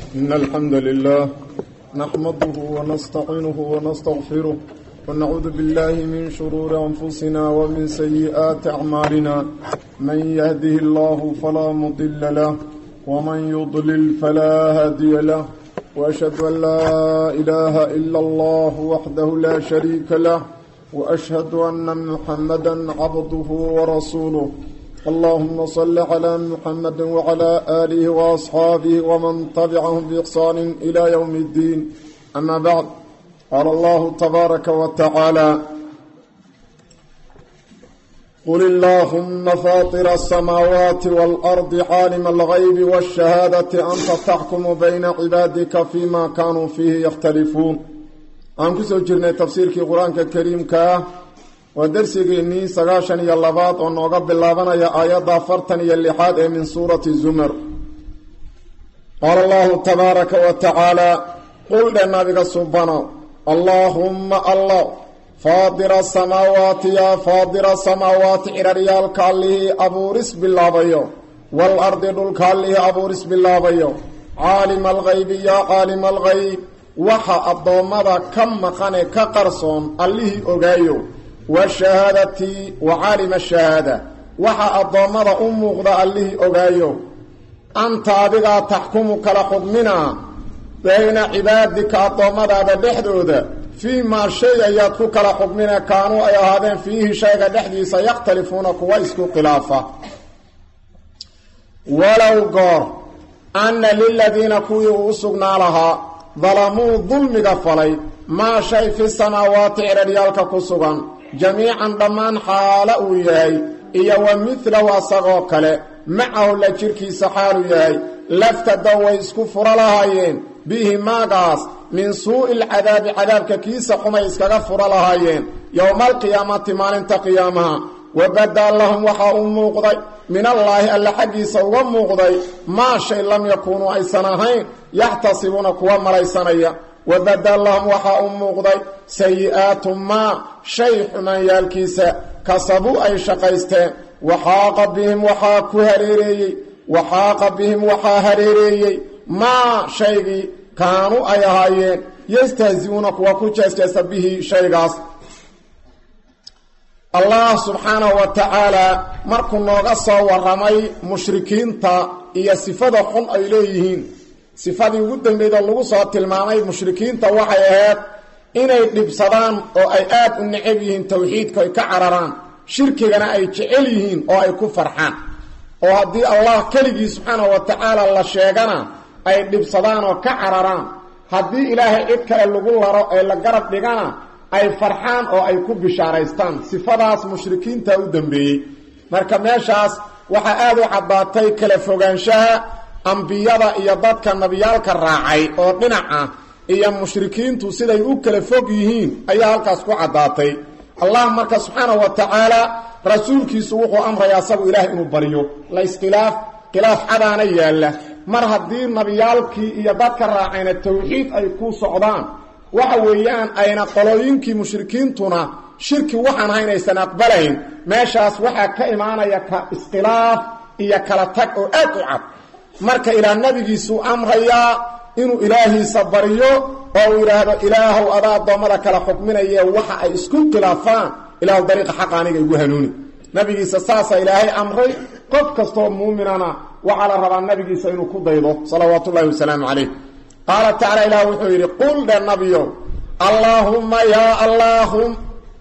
إن الحمد لله نحمده ونستعينه ونستغفره ونعوذ بالله من شرور أنفسنا ومن سيئات أعمالنا من يهده الله فلا مضل له ومن يضلل فلا هادي له وأشهد أن لا إله إلا الله وحده لا شريك له وأشهد أن محمدا عبده ورسوله اللهم صل على محمد وعلى آله وأصحابه ومن تبعهم بإحسان إلى يوم الدين أما بعد قال الله تبارك وتعالى قل اللهم فاطر السماوات والأرض عالم الغيب والشهادة أنت تحكم بين عبادك فيما كانوا فيه يختلفون aan ku soo jirnay tafsiirkii qur-aanka kariimka ah waa darsigeennii sagaashan iyo labaad oo nooga bilaabanaya aayadda afartan iyo lixaad ee min suurati zumar qaala allahu tabaaraka wa tacaala qul dhe nabiga subano allaahumma allah faadira asamaawaati yaa faadira asamaawaati cidharyaalka allihii abuuris bilaabayo wal ardi dhulka allihii abuuris bilaabayo caalima alghaybi yaa caalima alghayb waxa addoommada ka maqane ka qarsoon allihii ogaayo washahaadati wa caalima shahaada waxa addoommada u muuqda allihii ogaayo anta adigaa taxkumu kala xugminaa bayna cibaadika addoommadaada dhexdooda fii maa shay ayaad ku kala xugmina kaanuu ay ahaadeen fiihi shayga dhexdiisa yakhtalifuuna kuwa isku khilaafa walow goor anna liladiina kuwii uu u sugnaa lahaa dalamuu dulmiga falay maa shay fi samaawaati cidharyaalka ku sugan jamiican dhammaan xaalo uu yahay iyo wa midlahu asagoo kale macahu la jirkiisa xaaluu yahay laftadow way isku furo lahaayeen bihi maagaas min suu'i lcadaabi cadaabka kiisa xumay iskaga furo lahaayeen yowma alqiyaamati maalinta qiyaamaha wabadaa lahum waxaa u muuqday min allaahi alla xaggiisa uga muuqday maa shay lam yakuunuu aysan ahayn yaxtasibuuna kuwa malaysanaya wabadaa lahum waxaa u muuqday sayi-aatu maa shay xumaanyaalkiisa kasabuu ay shaqaysteen waxaaqa bihim waxaa ku hareereeyey waxaaqa bihim waxaa hareereeyey maa shaygii kaanuu ay ahaayeen yastahzi-uuna kuwa ku jeesjeesta bihi shaygaas allah subxaanahu wa tacaalaa markuu nooga soo warramay mushrikiinta iyo sifada xun ay leeyihiin sifadii ugu dambeydoo lagu soo tilmaamay mushrikiinta waxay ahayd inay dhibsadaan oo ay aad u necab yihiin towxiidka ay ka cararaan shirkigana ay jecel yihiin oo ay ku farxaan oo haddii allah keligii subxaanahu wa tacaala la sheegana ay dhibsadaan oo ka cararaan haddii ilaahay cid kale lagu laro ee la garab dhigana ay farxaan oo ay ku bishaaraystaan sifadaas mushrikiinta u dambeeyey marka meeshaas waxaa aad u caddaatay kala fogaanshaha ambiyada iyo dadka nabiyaalka raacay oo dhinac ah iyo mushrikiintu siday u kala fog yihiin ayaa halkaas ku caddaatay allah marka subxaanahu wa tacaala rasuulkiisu wuxuu amrayaa asagu ilaah inuu baryo la iskhilaaf khilaaf cadaana yaalla mar haddii nabiyaalkii iyo dadka raacayna towxiid ay ku socdaan waxa weeyaan ayna qolooyinkii mushrikiintuna shirki waxaan ahayn aysan aqbalayn meeshaas waxaa ka imaanaya ka iskhilaaf iyo kala tag oo aad u cad marka ilaa nabigiisuu amrayaa inuu ilaahiisa baryo oo uu yidhaahdo ilaahow adaa addoommada kala xukminaye waxa ay isku khilaafaan ilaahu dariiqa xaqa aniga igu hanuuni nabigiisa saasaa ilaahay amray qof kastoo muuminana waxaa la rabaa nabigiisa inuu ku daydo salawaatu ullahi wasalaamu calayh qaala tacala ilaah wuxuu yidhi qul dhe nabiyow allaahumma yaa allaahum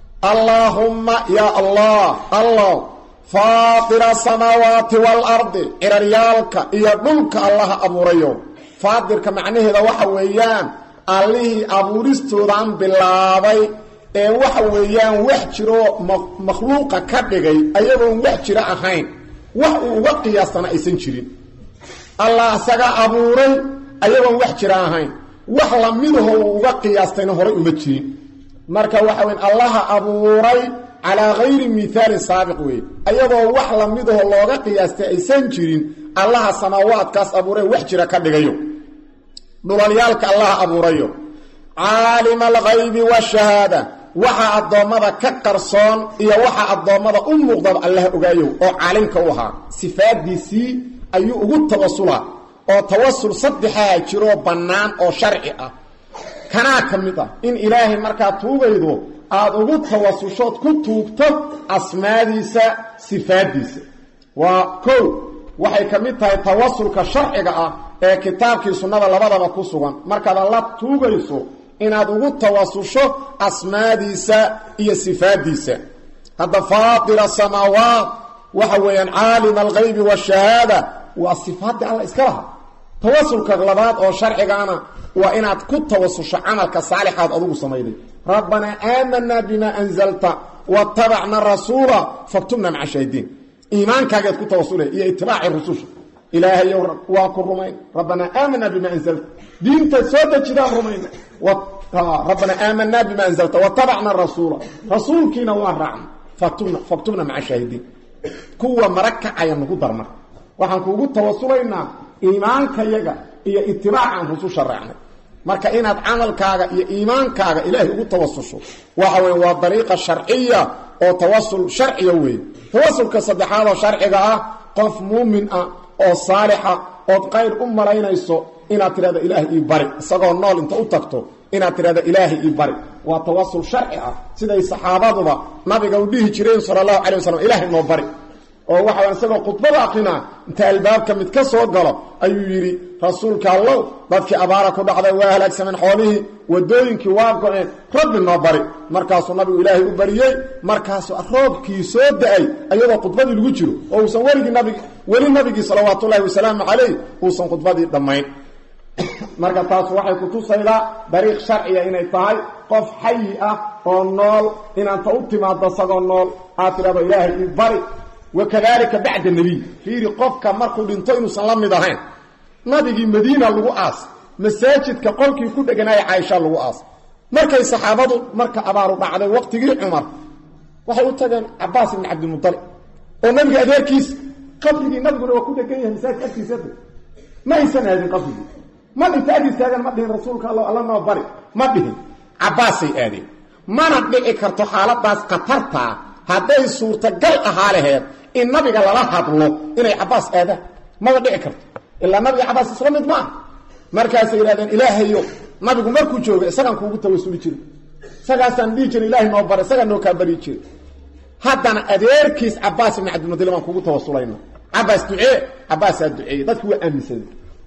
allaahumma yaa allah allah faatira asamaawaati waalardi ciraryaalka iyo dhulka allaha abuurayo faadirka macnaheeda waxa weeyaan allihii abuuristoodan bilaabay ee waxa weeyaan wax jiroo makhluuqa ka dhigay ayagoon wax jiro ahayn wax uu uga qiyaastana aysan jirin allah isaga abuuray ayagoon wax jira ahayn wax lamidaho uu uga qiyaastayna horay uma jirin marka waxa weyn allaha abuuray calaa gayri mihaalin saabiq weeye ayadoo wax lamidaho looga qiyaastay aysan jirin allaha samaawaadkaas abuuray wax jira ka dhigayo dhulalyaalka allaha abuurayo caalima alghaybi washahaada waxa addoommada ka qarsoon iyo waxa addoommada u muuqdaba allaha ogaayow oo caalimka u ahaa sifaadiisii ayuu ugu tawasulaa oo tawasul saddexaa jiroo bannaan oo sharci ah kanaa ka mid ah in ilaahay markaad tuugaydo aada ugu tawasushood ku tuugto asmaadiisa sifaaddiisa waa kow waxay ka mid tahay tawasulka sharciga ah ee kitaabkii sunnada labadaba ku sugan markaad alla tuugayso inaad ugu tawasusho asmaadiisa iyo sifaaddiisa hadda faatira samaawaat waxa weeyaan caalima algaybi waashahaada waa sifaadda alla iska laha tawasulka labaad oo sharcigaana waa inaad ku tawasusho camalka saalixaad adugu samayday rabbanaa aamanaa bimaa anzalta watabacna rasuula faktubna maca shaahidiin iimaankaagaad ku tawasulay iyo itibaaci rususha ilaahayow waa ku rumayn rabbanaa aamanaa bimaa anzalta diintaad soo dejidaan rumayna rabbanaa aamanaa bimaa anzalta watabacna rasuula rasuulkiina waa raacna faktubna faktubna maca shaahidiin kuwa mara kacaya nagu darmar waxaan kuugu tawasulaynaa iimaankayaga iyo itibaacan rususha raacnay marka inaad camalkaaga iyo iimaankaaga ilaahay ugu tawasusho waxa weye waa dariiqa sharciya oo tawasul sharciya weeye tawasulka saddexaad oo sharciga ah qof muumin ah oo saalixa ood qayr u malaynayso inaad tidhahdo ilaahay ii bari isagoo nool inta u tagto inaad tidhahdo ilaahay ii bari waa tawasul sharci ah siday saxaabaduba nabiga u dhihi jireen sala allahu calay wasalam ilaahay noo bari oo waxa isagoo khudbada aqrinaa inta albaabka mid ka soo galo ayuu yidhi rasuulka allow dadkii abaara ku dhacday waa halaagsameen xoolihii wadooyinkii waa go-een rabbi noo bari markaasuu nabigu ilaahay u bariyey markaasuu roobkii soo da-ay ayadoo khudbadii lagu jiro oo uusan weligii nabig weli nabigii salawaatullaahi wasalaamu calayh uusan khudbadii dhammayn marka taas waxay kutusaydaa dariiq sharciya inay tahay qof xayi ah oo nool inaanta u timaado isagoo nool aad tidhahdo ilaahay ii bari wakadalika bacda nebiy fiiri qofka markuu dhinto inuusan la mid ahayn nabigii madiina lagu aas masaajidka qolkii ku dheganaaya caaisha lagu aas markay saxaabadu marka abaaru dhacday waqtigii cumar waxay u tageen cabaas ibni cabdilmualib oo nabiga adeerkiisa qabrigii nabiguna waa ku dhegan yahay masaajidka agtiisada ma aysan aadin qabrigii ma dhinta agtiis taagan ma dhihin rasuulka alla alla noo bari ma dhihin cabaasay aadeen mana dhici karto xaaladaas khatartaa hadday suurtagal ahaa laheed in nabiga lala hadlo inay cabaas aadaan maba dhici karto ilaa nabiga cabaas isla mid maaha markaasay yidhahdeen ilaahayo nabigu markuu jooga isagaan kuugu tawasuli jiray isagaasaan dhihi jiray ilahay noo bara isagaa noo kaa bari jiray haddana adeerkiis cabaas ibni cabdilmudalib aan kuugu tawasulayna cabaas ducee cabaasaa duceeyey dadki waa aaminsaday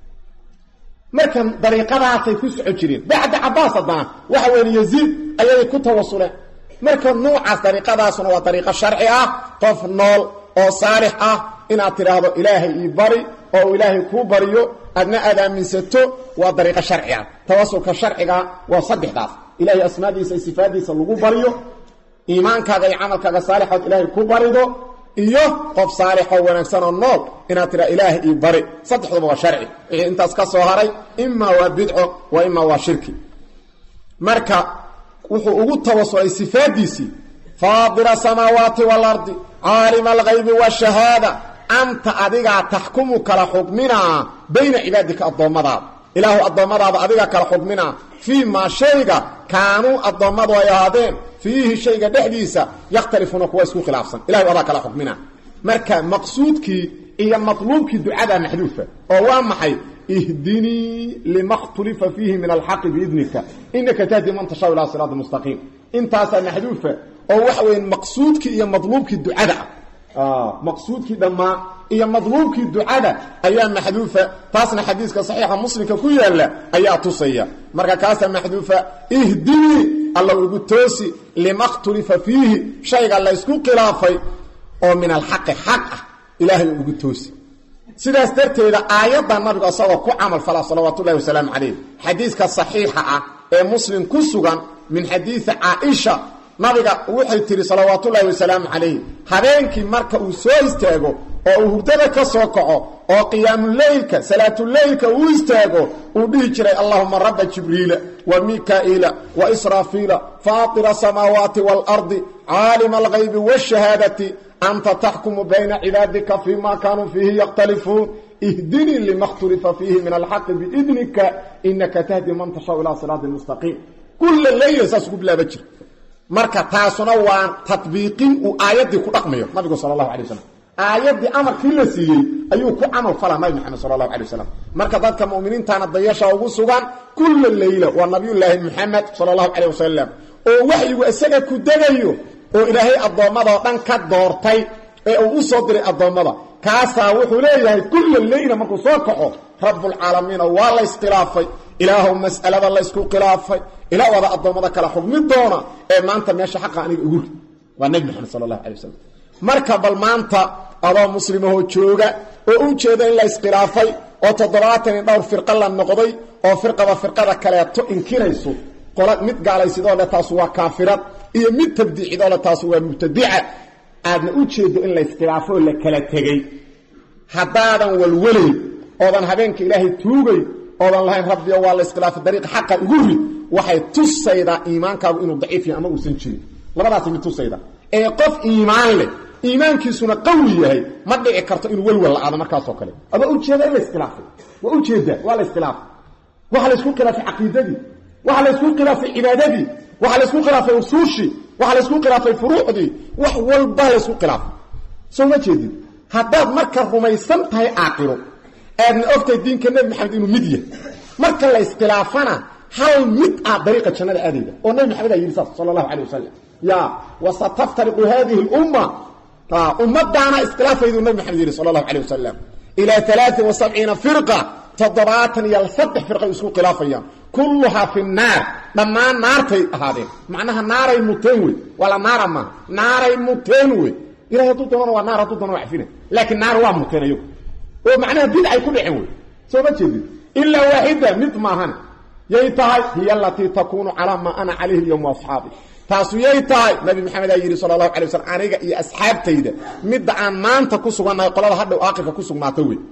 markan dariiqadaasay ku soco jireen bacda cabaas haddana waxa weeye yaziid ayay ku tawasuleen marka nuucaas dariiqadaasuna waa dariiqo sharci ah qof nool oo saalix ah inaad tidhaahdo ilaahay ii bari oo uu ilaahay kuu bariyo adna aad aaminsato waa dariiqo sharci ah tawasulka sharciga waa saddexdaas ilaahay asmaadiisa iyo sifaadiisa lagu bariyo iimaankaaga iyo camalkaaga saalixood ilaahay ku barido iyo qof saalixoo wanaagsan oo nool inaad tidhaa ilaahay ii bari saddexduba waa sharci wixii intaas ka soo haray imaa waa bidco wa imaa waa shirki marka wuxuu ugu tawasulay sifaadiisii faadira samaawaati waalardi caalima algaybi washahaada anta adigaa taxkumu kala xukminaa bayna cibaadika addoommadaada ilaahu addoommadaada adigaa kala xukminaa fii maa shayga kaanuu addoommadu ay ahaadeen fiihi shayga dhexdiisa yakhtalifuuna kuwa isku khilaafsan ilahu adaa kala xukminaa marka maqsuudkii iyo matluubkii ducadaa maxduufa oo waa maxay ihdinii lima khtulifa fiihi min alxaqi biidnika inaka tahdi man tashaa ilaa siraati mustaqiim intaasaa maxduufa oo waxa weya maqsuudkii iyo madluubkii ducada ah maqsuudkii dhammaa iyo madluubkii ducada ayaa maxduufa taasna xadiiska saxiixa muslimka ku yaala ayaa tusaya marka kaasaa maxduufa ihdinii alla ugu toosi lima khtulifa fiihi shayga laysku khilaafay oo min alxaqi xaq ah ilaahay ugu toosi sidaas darteeda aayadda nabigu isagoo ku camal fala salawaatu ullahi wasalaamu calayh xadiiska saxiixa ah ee muslim ku sugan min xadiidi caaisha nabiga waxay tihi salawaatullaahi wasalaamu calayh habeenkii marka uu soo istaago oo uu hurdada ka soo kaco oo qiyaamuleylka salaatuleylka uu istaago uu dhihi jiray allahuma rabba jibriila wa mikaa'iila wa israafiila faatira asamaawaati waalardi caalima algaybi waashahaadati anta taxkumu bayna cibaadika fii ma kaanuu fiihi yakhtalifuun ihdinii lima khtulifa fiihi min alxaqi biidnika inaka tahdi man tashaau ilaa siraati mustaqiim kulla leyla saas ugu bilaaba jira marka taasuna waa tadbiiqin uu aayaddii ku dhaqmayo nabigu sala allahu alay wasalam aayaddii amarkii la siiyey ayuu ku camal falaa nabi maxamed sala allahu alay wasalam marka dadka mu'miniintaana dayasha ugu sugan kulla leyla waa nabiyullaahi maxamed sala allahu caleyh wasalam oo waxyigu isaga ku degayo oo ilaahay addoommadao dhan ka doortay ee uu u soo diray addoommada kaasaa wuxuu leeyahay kulla leyla markuu soo kaxo rabbulcaalamiina waa la iskhilaafay ilaahow mas'alada laysku khilaafay ilaa wada addoommada kala xugmi doona ee maanta meesha xaqa aniga ugu ri waa nebi maxamed sala allahu alay wasalam marka bal maanta adoo muslimahoo jooga oo u jeeda in la iskhilaafay oo toddobaatan iyo dhowr firqa la noqday oo firqaba firqada kaleeto inkirayso qola mid gaalaysidoo le taasu waa kaafirad iyo mid tabdiicidoo le taasu waa mubtadica aadna u jeedo in la iskhilaafo oo la kala tegey haddaadan walwelayn oodan habeenka ilaahay tuugay oodan lahayn rabbiyo waa la iskhilaafay dariiqa xaqa ugu rid waxay tusaydaa iimaankaagu inuu daciif yahay ama uusan jirin labadaasi mid tusayda ee qof iimaan leh iimaankiisuna qawi yahay ma dhici karto inuu welwel la-aado markaasoo kale adoo ujeeda in la iskhilaafay waa ujeedaa waa la iskhilaafay waxaa la isku khilaafay caqiidadii waxaa la isku khilaafay cibaadadii waxaa la isku khilaafay usuushii waxaa la isku khilaafay furuucdii wax walba la isku khilaafay soo ma jeedin haddaad marka rumaysan tahay aaqiro aadna ogtahay diinka nebi maxamed inuu mid yahay marka la iskhilaafana hal mid ah dariiqa jannada aadayda oo nebi maxamed aa yidhi saas sala allahu calay wasalam ya wasataftariqu hadihi lumma ummadaana iskhilaafaydu nabi maxamed yidhi sala allahu calay wasalam ilaa alaain wa sabciina firqa toddobaatan iyo saddex firqay isku khilaafayaan kulluhaa fi naar dhammaan naartay ahaadeen macnaha naaray muteen wey waa la naara maaha naaray muteen wey ilahay hadduu doonana waa naar hadduu doona waa cafina laakiin naar waa muteen ayagu oo macnaha bidcay ku dhaceen wey soo ma jeedin ilaa waaxida mid maahan yay tahay hiya alatii takuunu calaa maa ana calayhi lyowm asxaabi taasu yay tahay nabi maxamed aa yidhi sala allahu alay waslm aniga iyo asxaabtayda midda aan maanta ku sugannahay qolada hadhow aakhirka ku sugnaata wey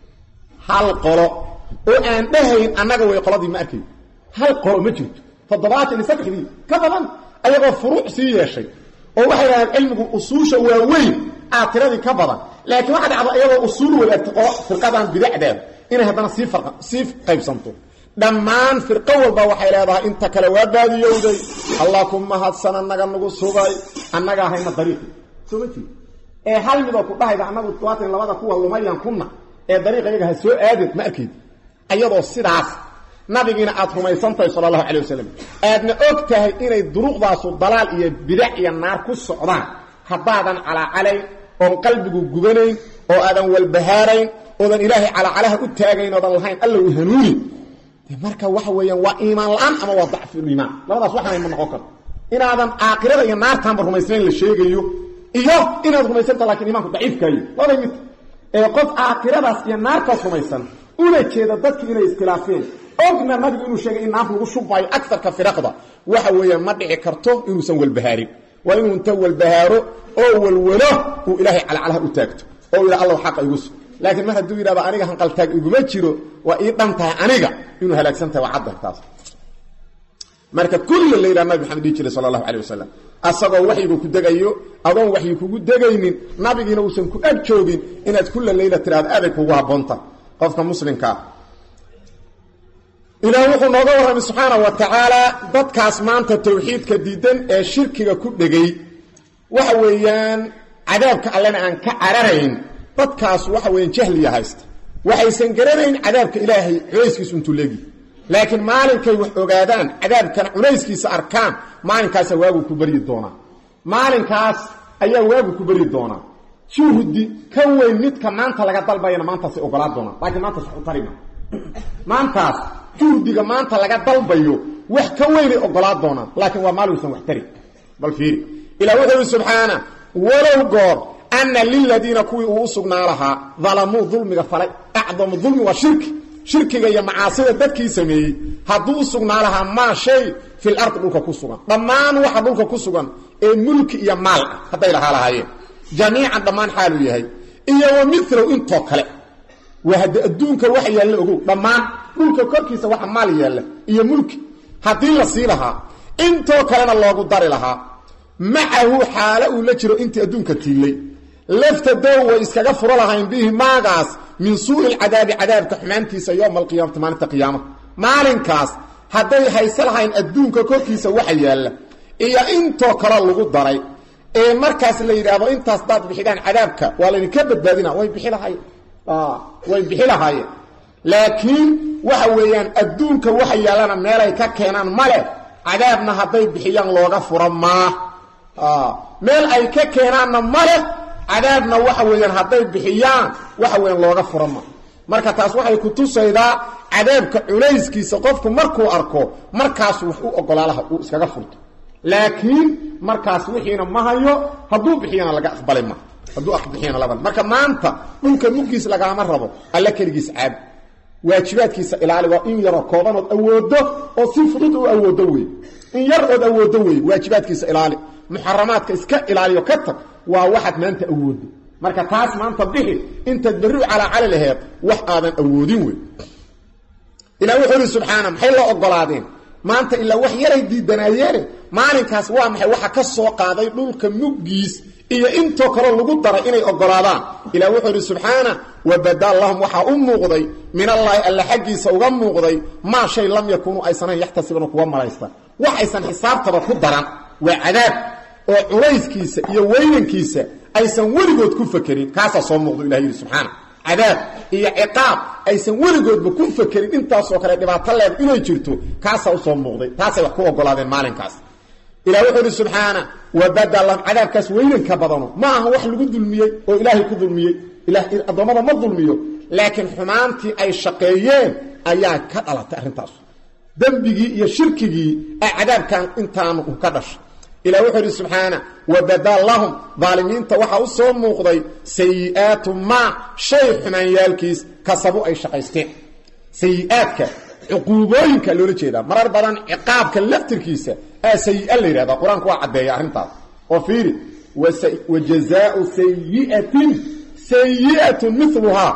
hal qolo oo aan dhahayn annaga way qoladii ma arkayn hal qolo ma jirto toddobaatan iyo saddexdii ka badan ayagoo furuuc sii yeeshay oo waxay dhahdeen cilmigu usuusha waaweyn aa tiradii ka badan laakiin waxa dhacda iyagoo usuul wadaagta oo firqadan bidacdeeda inay haddana sii sii qaybsanto dhammaan firqo walba waxay leedahay inta kale waa baadiyowday allah ku mahadsan annaga nagu sugay annaga ahayna dariiqi soo ma jeed ee hal midoo ku dhahayda annagu todobaatan labada kuwa lumayan kuna ee dariiqa iyaga ha soo aadin ma arkayd ayadoo sidaas nabigiina aad rumaysantahay sala allahu calay wasalam aadna og tahay inay duruqdaasu dalaal iyo bidac iyo naar ku socdaan haddaadan calaacalayn oon qalbigu gubanayn oo aadan walbahaarayn oodan ilaahay calaacalaha u taagayn oodan lahayn alla u hanuuni marka waxa weeyaan waa iimaan la-aan ama waa dacfuliimaan labadaas waxna ma noqon karto inaadan aakhirada iyo naartaanba rumaysnayn la sheegayo iyo inaad rumaysanta lakin imaanku daciifkaayo labay mid ee qof aakhiradaas iyo naartaas rumaysan una jeeda dadki inay iskhilaafeen ogna nabigu inuu sheegay in naarta lagu shubaayo agarka firaqda waxa weeyaan ma dhici karto inuusan walbahaarin waa inuu inta walbahaaro oo walwalo uu ilaahay calacalaha u taagto oo yidha alla xaqa igu sug laakiin mar hadduu yidhahdo aniga hanqaltaag iguma jiro waa ii dhan tahay aniga inuu halaagsan tahay waa cadda taas marka kulla la yidhaha nabi maxamed dhihi jiray sala allahu calay wasalam asagoo waxyigu ku degayo adoon waxyi kugu degaynin nabigiina uusan ku ag joogin inaad kulla leyla tidhahdo aaday kugu habboonta qofka muslimkaa ilaah wuxuu nooga warramay subxaana wa tacaala dadkaas maanta tawxiidka diidan ee shirkiga ku dhegay waxa weeyaan cadaabka allena aan ka cararayn dadkaas waxa weeyaan jahliya haysta waxaysan garanayn cadaabka ilaahay culayskiisu intuu leegi laakiin maalinkay wax ogaadaan cadaabkana culayskiisa arkaan maalinkaasa waagu ku baryi doonaa maalinkaas ayaa waagu ku baryi doonaa juhdi ka weyn midka maanta laga dalbayana maantaasay ogolaa doonaan laakiin maantaas wax u tarima maantaas juhdiga maanta laga dalbayo wax ka weynay ogolaa doonaan laakiin waa maalinsan wax tari bal fiiri ilaa wuxuu yidhi subxaana walow goor ana liladiina kuwii uu u sugnaa lahaa dalamuu dulmiga falay acdamu dulmi waa shirki shirkiga iyo macaasida dadkii sameeyey hadduu u sugnaa lahaa maa shay fil ardi dhulka ku sugan dhammaan waxa dhulka ku sugan ee mulki iyo maal ah hadday lahaa lahaayeen jamiican dhammaan xaaluu yahay iyo wa milow intoo kale waa hadde adduunka waxa yaalla ogow dhammaan dhulka korkiisa waxa maal yaalla iyo mulki haddii la sii lahaa intoo kalena loogu dari lahaa macahu xaalo uu la jiro intii adduunka tiillay laftadow way iskaga furo lahayn bihi maagaas min suui lcadaabi cadaabka xumaantiisa yowma alqiyaamati maalinta qiyaamaha maalinkaas hadday hayse lahayn adduunka korkiisa waxa yaalla iyo intoo kale lagu daray ee markaas la yidhaahdo intaas daad bixidaan cadaabka waa laydinka badbaadina way bixi lahaayeen way bixi lahaayeen laakiin waxa weeyaan adduunka waxa yaallana meelay ka keenaan male cadaabna hadday bixiyaan looga fura maa meel ay ka keenaanna male cadaabna waxa weeyaan hadday bixiyaan waxa weeyaan looga fura maa marka taas waxay ku tusaydaa cadaabka culayskiisa qofku markuu arko markaasu wax u ogolaalaha uu iskaga furto laakiin markaas wixiina ma hayo hadduu bixiyana laga aqbali ma hadduu bixiyana laba marka maanta dhulka muggiis lagaama rabo alla keligiis caab waajibaadkiisa ilaali waa in yaroo koobanood awoodo oo si fudud u awoodo wey in yar ood awoodo wey waajibaadkiisa ilaali muxaramaadka iska ilaaliyo ka tag waa waxaad maanta awoodo marka taas maanta bixi intaad berri u calaacali laheed wax aadan awoodin wey ilah wuxuu ihi subxaana maxay la ogolaadeen maanta ilaa wax yaray diidanaayeene maalinkaas waa maxay waxa ka soo qaaday dhulka muggiis iyo intoo kaleo lagu daray inay ogolaadaan ilah wuxuu idhi subxaana wabada lahum waxaa u muuqday min allaahi alla xaggiisa uga muuqday maa shay lam yakuunuu aysanayn yaxtasibanu kuwa malaysta wax aysan xisaabtaba ku daran waa cadaab oo culayskiisa iyo weynankiisa aysan weligood ku fakerin kaasaa soo muuqdo ilah yidhi subxaana cadaab iyo ciqaab aysan weligoodba ku fakerin intaasoo kale dhibaato leed inay jirto kaasaa usoo muuqday taasay wax ku ogolaadeen maalinkaas ilah wuxuu idhi subxaana wabada lahum cadaabkaas weynanka badano ma aha wax lagu dulmiyey oo ilaahay ku dulmiyey addoommada ma dulmiyo laakiin xumaantii ay shaqeeyeen ayaa ka dhalatay arrintaas dembigii iyo shirkigii ay cadaabkan intaanu ka dhashay ilah wuxuu idhi subxaana wabada lahum daalimiinta waxaa u soo muuqday sayi'aatu maa shay xumaanyaalkiis kasabu ay shaqaysteen sayi'aadka cuquubooyinka loola jeedaa marar badan ciqaabka laftirkiisa aa sayi-a la yidhahdaa qur-aanku waa caddeeya arrintaas oo fiiri wa jazaau sayi'atin sayi'atun miluhaa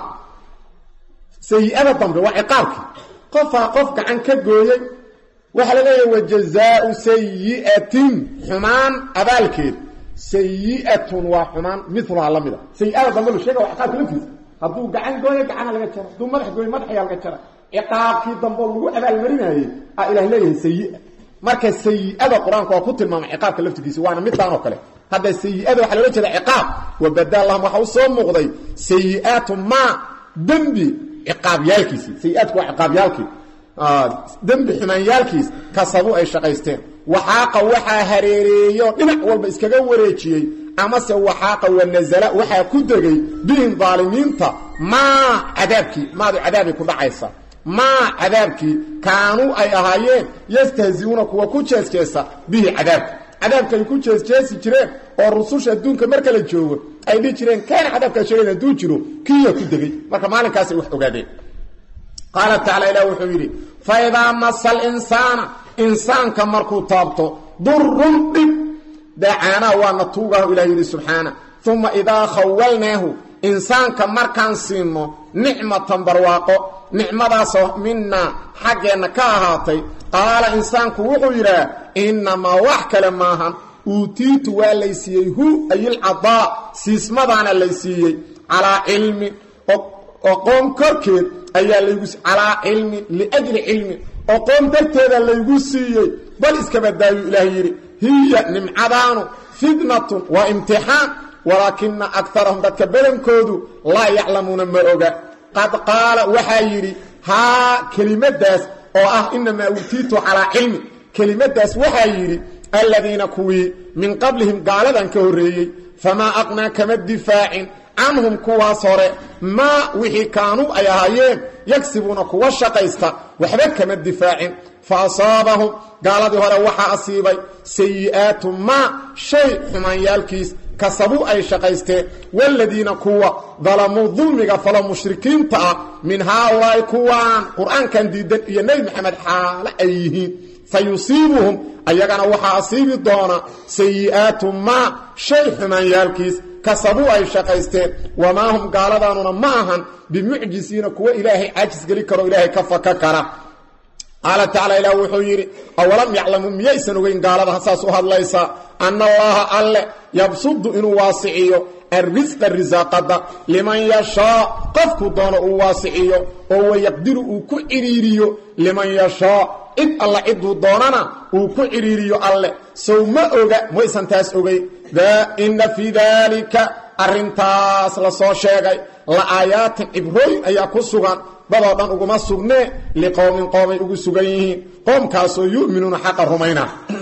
sayi-ada dambe waa ciqaabkii qofaa qof gacan ka gooyey waxaa la leeyahay wa jazaau sayi'atin xumaan abaalkeed sayi'atun waa xumaan miluhaa la mida sayi-ada dambe lu sheega waa ciqaabka laftiisa hadduu gacan gooyo gacana laga jara hadduu madax gooyo madaxayaa laga jara ciqaabkii dambe lagu abaalmarinayey aa ilah leeyahay sayi-a marka sayi-ada qur-aanku waa ku tilmaamay ciqaabka laftirkiisa waana midaan oo kale hadda sayi-ada waxaa loola jeeda ciqaab wabada lahum waxaa u soo muuqday sayi-aatu maa dembi ciqaabyaalkiisii sayi-aadku waa ciqaabyaalkii dembi xumaanyaalkiis kasabu ay shaqaysteen waxaaqa waxaa hareereeyo dhinac walba iskaga wareejiyey amase waxaaqa wanazala waxaa ku degay bihim daalimiinta maa cadaabkii maadu cadaabay ku dhacaysa maa cadaabkii kaanuu ay ahaayeen yastahziuuna kuwa ku jeesjeesa bihi cadaabka cadaabka ay ku jeesjeesi jireen oo rususha adduunka marka la joogo ay dhihi jireen kaana cadaabkaa sheegayn hadduu jiro kiya ku degay marka maalinkaasay wax ogaadeen qaala tacala ilah wuxuu yidhi fa idaa masa alinsaana insaanka markuu taabto durun dhib dacaanaa waana tuugahu ilah yidhi subxaana uma idaa khawalnaahu insaanka markaan siino nicmatan barwaaqo nicmadaasoo minaa xaggeenna ka ahaatay qaala insaanku wuxuu yidhaah innamaa wax kale maahan uutiitu waa laysiiyey hu ayilcadaa siismadaana laysiiyey calaa cilmin oqoon korkeed ayaa laygu calaa cilmin liajli cilmin oqoon darteeda laygu siiyey bal iskabadaayu ilaah yidhi hiya nimcadaanu fitnatun waa imtixaan walaakina akarahum dadka badankoodu laa yaclamuuna ma oga qad qaala waxaa yidhi haa kelimadaas oo ah inamaa uutiitu calaa cilmi kelimadaas waxaa yidhi aladiina kuwii min qablihim gaaladan ka horreeyey famaa aqnaa kama difaacin canhum kuwaas hore maa wixii kaanuu ay ahaayeen yagsibuuna kuwa shaqaysta waxba kama difaacin fa asaabahum gaaladii hore waxaa asiibay sayi'aatu maa shay xumaanyaalkiis kasabuu ay shaqaysteen waaladiina kuwa dalamuu dulmiga falo mushrikiinta ah min haaulaa'i kuwaan qur-aankan diidan iyo nebi maxamed xaale ay yihiin fa yusiibuhum ayagana waxaa asiibi doona sayi'aatu maa shay xumaanyaalkiis kasabuu ay shaqaysteen wamaa hum gaaladaanuna ma ahan bimucjisiina kuwa ilaahay caajis geli karo ilaahay ka faka kara qaala tacala ilaah wuxuu yidhi awalam yaclamuu miyaysan ogeyn gaalada saas u hadlaysa anna allaha alle yabsudu inuu waasiciyo arrisqa risaaqada liman yashaa qofkuu doono uu waasiciyo oo wayaqdiru uu ku cidhiiriyo liman yashaa cid alla ciduu doonana uu ku cidhiiriyo alle sow ma oga maysan taas ogay inna fii daalika arrintaas la soo sheegay la aayaatin cibrooyin ayaa ku sugan dadoo dhan uguma sugnee liqowmin qoomay ugu sugan yihiin qoomkaasoo yu'minuuna xaqa rumayna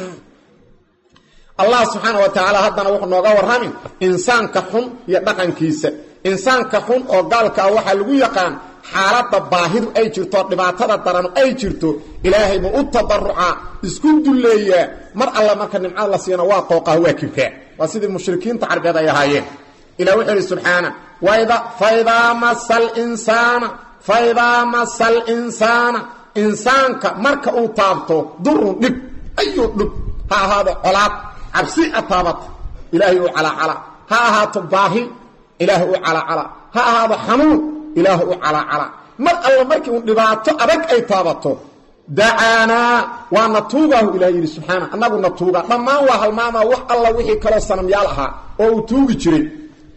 allah subxaana wa tacaala haddana wuxuu nooga warramin insaanka xun iyo dhaqankiisa insaanka xun oo gaalka ah waxaa lagu yaqaan xaaladda baahidu ay jirto dhibaatada daranu ay jirto ilaahay buu u tadarucaa isku dulleeyaa mar alla marka nimcada la siiyana waa qooqaa waa kibkaa waa sidii mushrikiinta carbeed ay ahaayeen ilah wuxuu ihi subxaana faidaa masa linsaana faidaa masa alinsaana insaanka marka uu taabto durun dhib ayuu dhib ha ahaado colaad cabsi a taabata ilaahay uu calaacala ha ahaato baahi ilaahay uu calaacala ha ahaado xanuun ilaahay uu calaacala mar alla markii uu dhibaato adag ay taabato dacaanaa waa na tuugaahu ilah yidhi subxaana annagu na tuugaa dhammaan waa halmaamaa wax alla wixii kaloo sanamyaal ahaa oo uu tuugi jiray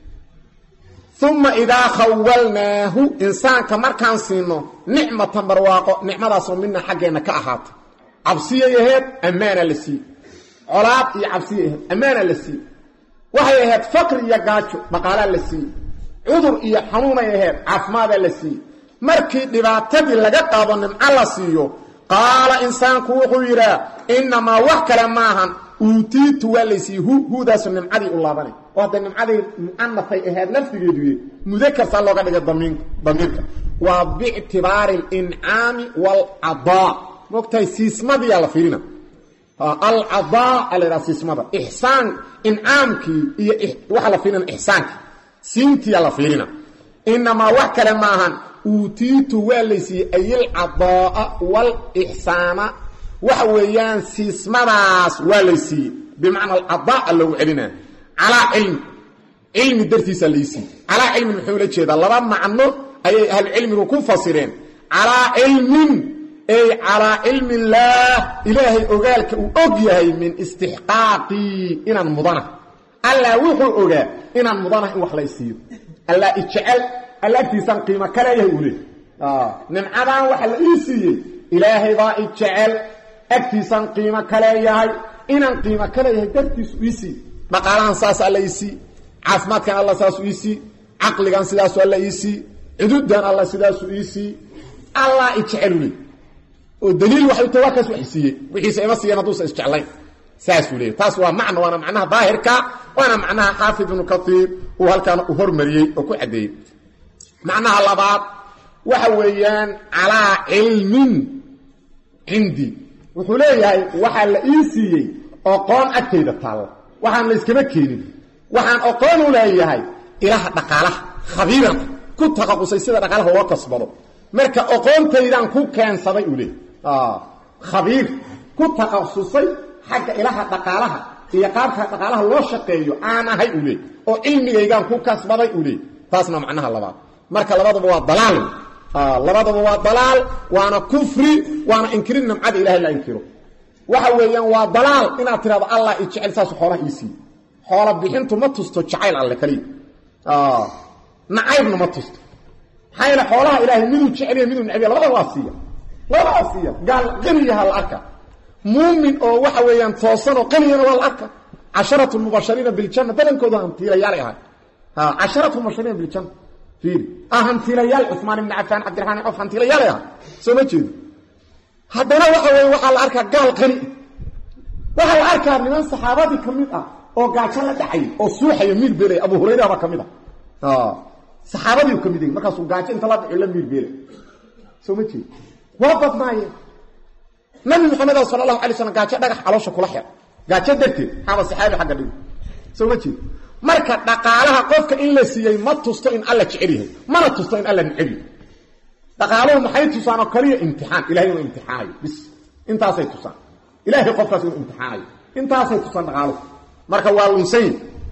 uma idaa khawalnaahu insaanka markaan siino nicmatan barwaaqo nicmadaasoo mina xaggeenna ka ahaata cabsiyay aheed ammaana la siiye colaad iyo cabsiyay aheed ammaana la siiye waxay ahayd faqri iyo gaajo dhaqaalaa la siiye cudur iyo xanuunay aheyd caafimaadaa la siiye markii dhibaatadii laga qaado nimco la siiyo qaala insaanku wuxuu yidhaa innamaa wax kale maahan uutiitu waa laysiiye hu huudaasu nimcadii u laabanay oo hadda nimcadii mucanafay ahayd lafdigeeduye mudakarsaa looga dhigay damiirka waa biictibaari alincaami waalcadaa moogtahay siismadiyaa la fiirina alcadaa a la ydhaha siismada ixsaan incaamkii iyo waxaa la fiirina ixsaankii siintiyaa la fiirina inamaa wax kale maahan uutiitu waa laysiiyey ayilcadaaa waalixsaana waxa weeyaan siismadaas waa laysiiyey bimacna alcadaa loogu celina calaa cilmi cilmi dartiisaa laysiiyey calaa cilmin muxuu la jeedaa laba macno ayay ahlucilmigu ku fasireen calaa cilmin ay calaa cilmi illaah ilaahay ogaalka uu og yahay min istixqaaqii inaan mudana allah wuxuu ogaa inaan mudana in wax laysiiyo allah ijecel alla agtiisaan qiimo ka leeyahay uu leey nimcadan waxa la ii siiyey ilaahay baa ijecel agtiisaan qiimo ka leeyahay inaan qiimo ka leeyahay dartiisu ii sii dhaqaalahan saas alla ii sii caafimaadkan alla saasu ii sii caqligan sidaasu alla ii sii cududan alla sidaasu ii sii allah ijecelu leey oo daliil waxay ta waa kaas wax siiyey wixiisa ima siiyeen hadduusa isjeclayn saasuu leeyay taas waa macno waana macnaha daahirka waana macnaha xaafid ibnu kaiir uu halkaan u hormariyey oo ku caddeeyey macnaha labaad waxa weeyaan calaa cilmin cindii wuxuu leeyahay waxaa la ii siiyey oqoon agtayda taalla waxaan la iskama keenin waxaan oqoon u leeyahay ilaha dhaqaalaha khabiiran ku taqaqusay sida dhaqaalaha loo kasbado marka oqoontaydaan ku keensaday uu leeyahy khabiir ku taqasusay xagga ilaha dhaqaalaha iyo qaabka dhaqaalaha loo shaqeeyo aan ahay uu leey oo cilmigaygaan ku kasbaday uu leey taasna macnaha labaad marka labadaba waa dalaal labadaba waa dalaal waana kufri waana inkirin nimcada ilahay la inkiro waxa weeyaan waa dalaal inaad tirahdo allah i jecel saas xoolaha ii siiye xoola bixintu ma tusto jacayl alle kaliya nacaybna ma tusto maxaa yeele xoolaha ilaahay miduu jeceliya miduu necbiya labada waa siiya labada waa siiya gaal qaniyaha la arka muumin oo waxa weeyaan toosan oo qaniyana waa la arka casharatu mubashariina biljanna badankooda hantiilayaalay ahay casharatu mubashariina biljanna fiiri ah hantiilayaal cuثmaan ibni cafaan cabdiraxmaan qof hantiilayaalay ahay soo ma jeedo haddana waxa weeye waxaa la arkaa gaal qani waxaa la arkaa niman saxaabadii ka mid ah oo gaajo la dhacay oo suuxaya miir beelay abu hurayra baa ka mid ah saxaabadiiu ka mid yahi markaasuu gaajo inta la dhaco la miir beelay soo ma jeedo waa badnaayeen nabi maxamed sala allahu alay slam gaajo dhagax caloosha kula xir gaajo darteed xaaba saxaabi xagga dhigo soo ma jeedo marka dhaqaalaha qofka in la siiyey ma tusto in alla jecel yahay mana tusto in alla neceb yahay dhaqaaluhu maxay tusaan oo kaliya imtixaan ilahay inuu imtixaanayo bis intaasay tusaan ilaahay qofkaas inuu imtixaanayo intaasay tusaan dhaqaaluhu marka waa lunsayn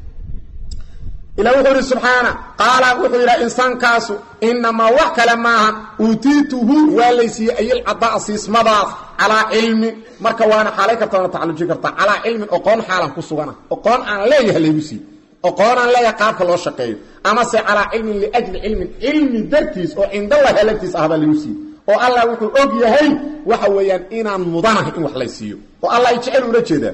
ila wuxuu ihi subxaana qaala wuxuu yidhaha insaankaasu inamaa wax kale maaha uutiituhu waa laysiiyey ayilcadaa siismadaas calaa cilmin marka waana xaalay karta waana tacalujin kartaa calaa cilmin oqoon xaalan ku sugana oqoon aan leeyahay laygu siiye oqoon aan leeyahay qaabka loo shaqeeyo amase calaa cilmin liajli cilmin cilmi dartiis oo cindallahi alagtiis ahbaa laygu siiye oo allah wuxuu og yahay waxa weeyaan inaan mudanahay in wax lay siiyo oo allah ay jecel ula jeedaa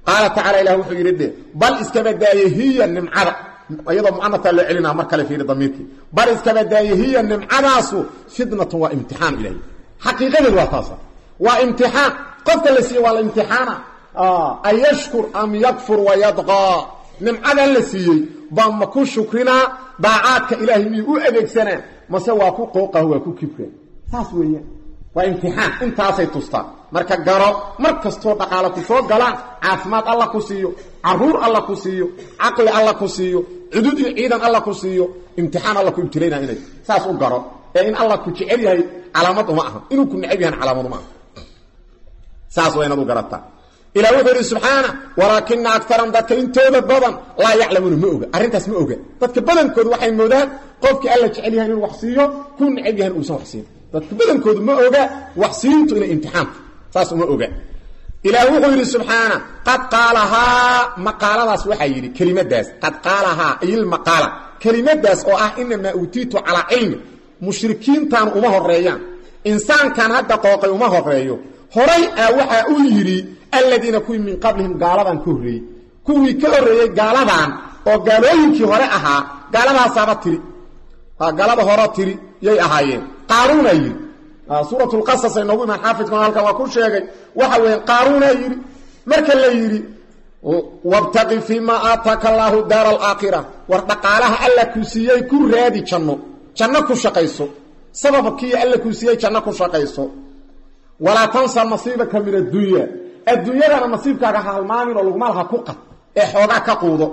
qaala tacala ilah wuxuu yidhi dhe bal iskabadaaye hiya nimcada iyadoo mucanataa loo celinaa mar kale fiiri damiirkii bal iskabadaaye hiya nimcadaasu fitnatun waa imtixaan ilahy xaqiiqadeedu waa taasa waa imtixaan qofka la siiye waa la imtixaana an yashkur am yakfur wayadqaa nimcadan la siiyey baa ma ku shukrinaa daacaadka ilaahay miyuu u adeegsanaa mase waa ku qooqah waa ku kibka saas weeyaan waa imtixaan intaasay tustaan marka garo mar kastoo dhaqaalo ku soo galaan caafimaad alla ku siiyo caruur alla ku siiyo caqli alla ku siiyo cudud iyo ciidan alla ku siiyo imtixaan alla ku ibtilaynaa inay saas u garo ee in alla ku jecel yahay calaamad uma aha inuu ku necab yahan calaamad uma aha saas waa inaad u garataa ilah wuxuu yidhi subxaana walaakina akaran dadka intooda badan laa yaclamuuna ma oga arrintaas ma oga dadka badankoodu waxay moodaan qofkii alla jecel yahan inuu wax siiyo ku necab yahan uusan wax siin dadka badankoodu ma oga wax siintu inay imtixaanta saas uma oga ilaah wuxuu yidhi subxaana qad qaalahaa maqaaladaas waxaa yidhi kelimadaas qad qaalahaa ilmaqaala kelimadaas oo ah inamaa uutiitu calaa cilmi mushrikiintaan uma horeeyaan insaankan hadda qooqay uma horeeyo horay a waxaa uu yidhi aladiina kuwii min qablihim gaaladan ka horreeyey kuwii ka horreeyey gaaladan oo gaalooyinkii hore ahaa gaaladaasaaba tiri gaalada hore tiri yay ahaayeen qaaruunaa yidhi suuratulqasas ay noogu imaan xaafidkuna halkan waa ku sheegay waxa weeye qaaruunaa yidhi marka la yidhi wabtaqi fii maa aataaka allaahu daara alaakhira war dhaqaalaha alla ku siiyey ku raadi janno janno ku shaqayso sababkii alla ku siiyey janno ku shaqayso walaa tansa nasiibaka min addunya adduunyadana nasiibkaaga ha halmaamin oo lagumaalha ku qad ee xoogaa ka quudo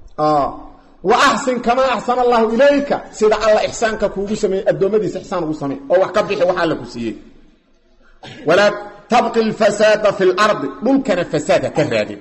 wa axsin kamaa axsana allahu ilayka sida alla ixsaanka kuugu sameeyey addoommadiisa ixsaan ugu samey oo wax ka bixi wax alla ku siiyey walaa tabqi lfasaada fi lardi dhulkana fasaadha ka raadin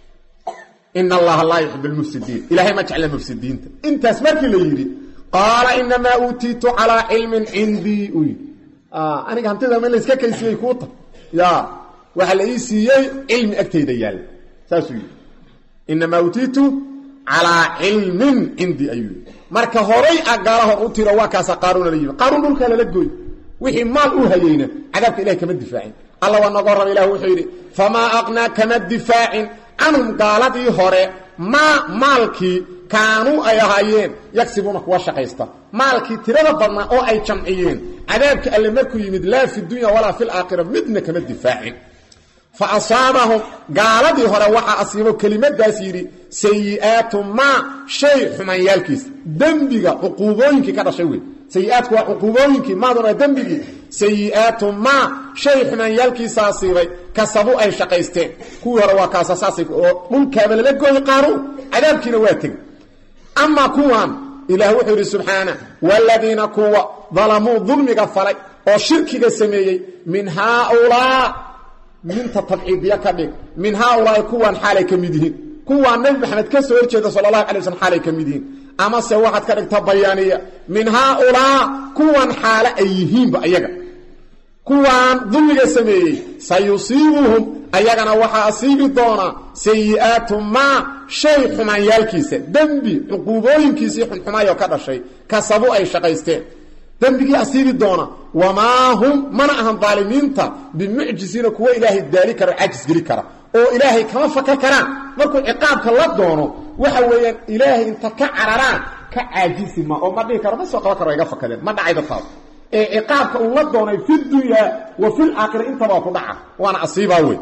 ina allaha laa yuxib lmufsidiin ilahay ma jecla mufsidiinta intaas markii la yidhi qaala inamaa uutiitu calaa cilmin cindii u yidhi aniga hantida ma layska kaysiyey kuuta ya waxaa la ii siiyey cilmi agtayda yaalla saasuu yidhi inamaa utiitu calaa cilmin cindii ayuu yidhi marka horay a gaala hor u tiro waa kaasa qaaruuna la yimi qaaruun dhulkaa lala gooy wixii maal u hayeyna cadaabka ilahay kama difaacin alla waa nagoo raba ilah wuxuu yidhi famaa aqnaa kama difaacin canhum gaaladii hore maa maalkii kaanuu ay ahaayeen yagsibuuna kuwa shaqaysta maalkii tirada badnaa oo ay jamciyeen cadaabka alle markuu yimid laa fi dunya walaa fi laakhira midna kama difaacin fa asaabahum gaaladii hore waxaa asiibo kelimadaas yidhi sayi'aatu maa shay xumaanyaalkiisa dembiga cuquubooyinkii ka dhashay wey sayiaadku waa cuquubooyinkii maadun waa dembigii sayi'aatu maa shay xumaanyaalkiisa asiibay kasabu ay shaqaysteen kuwii hore waa kaasasaasay oo dhulkaaba lala gooyey qaaruun cadaabkiina waa tegey amaa kuwan ilaah wuxuu yidhi subxaana waaladiina kuwa dalamuu dulmiga falay oo shirkiga sameeyey min haaulaa minta tabciidiya ka dhig min haaulaai kuwan xaalay ka mid yihiin kuwaa nabi maxamed ka soo horjeeda sala allahu alay waslm xaalay ka mid yihiin amase waxaad ka dhigta bayaaniya min haaulaa kuwan xaale ay yihiinba ayaga kuwaan dulmiga sameeyey sayusiibuhum ayagana waxaa asiibi doonaa sayi'aatu maa shay xumaanyaalkiisa dembi cuquubooyinkiisii xunxumaayoo ka dhashay kasabu ay shaqaysteen dembigii asiibi doona wamaa hum mana ahan daalimiinta bimucjisiina kuwa ilaahay daali kara o cajis geli kara oo ilaahay kama faka karaan markuu ciqaabka la doono waxa weeyaan ilaahay inta ka cararaan ka caajisi ma oo ma dhihi karo ma soo qaban karo iga fakadeen ma dhacay dadkaas ee ciqaabka uu la doonay fi dunyaa wa fi laakhira intaba ku dhaca waana asiibaa wey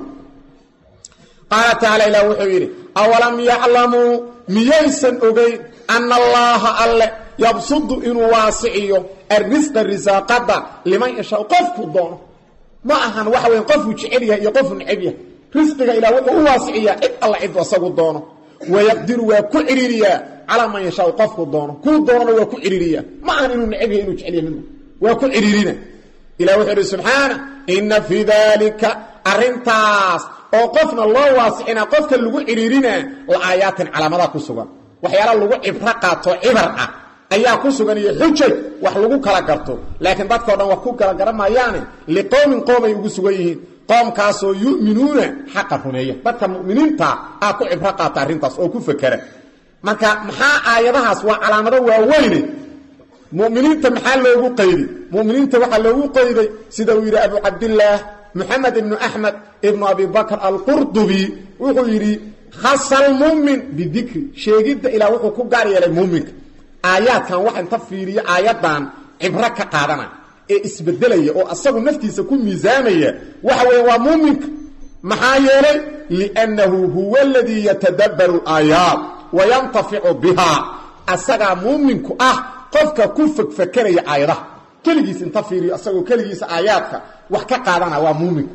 qaala tacaala ilah wuxuu yidhi awalam yaclamuu miyaysan ogeyn ana allaaha alle yabsudu inuu waasiciyo arrisqa risaaqada liman yashaa qofku doono ma ahan waxa weya qofuu jecel yahay iyo qofuu necab yahay risqiga ilah wuxuu u waasiciyaa cid alla cidu asagu doono wayaqdiru waa ku cidhiiriyaa calaa man yashaau qofku doono kuu doonona waa ku cidhiiriyaa ma ahan inuu necab yahay inuu jecel yahay midna waa ku cidhiirina ilah wuxuu idhi subxaana inna fii daalika arrintaas oo qofna loo waasicina qofka lagu cidhiirinaa la aayaatin calaamadaa ku sugan waxyaala lagu cibro qaato cibar ah ayaa ku sugan iyo xujaj wax lagu kala garto laakiin dadkao dhan wax ku kala garan maayaane liqowmin qoomay ugu sugan yihiin qoomkaasoo yu'minuuna xaqa rumeeya dadka mu'miniinta aa ku cibro qaata arrintaas oo ku fakera marka maxaa aayadahaas waa calaamado waaweyne muminiinta maxaa loogu qaydi muminiinta waxaa loogu qayday sida uu yidhi abu cabdillaah moxamed ibnu axmed ibnu abi bakr alqurdubi wuxuu yidhi khasa almu'min bidikri sheegidda ilaah wuxuu ku gaar yeelay muuminka aayaadkan waxa inta fiiriyo aayaddan cibro ka qaadana ee isbedelaya oo asagu naftiisa ku miisaamaya waxa weeye waa muuminka maxaa yeelay liannahu huwa aladii yatadabbaru alaayaat wa yantaficu bihaa asagaa muuminku ah qofka ku fogfakeraya aayadaha keligiis inta fiiriyo asagoo keligiisa aayaadka wax ka qaadana waa muuminka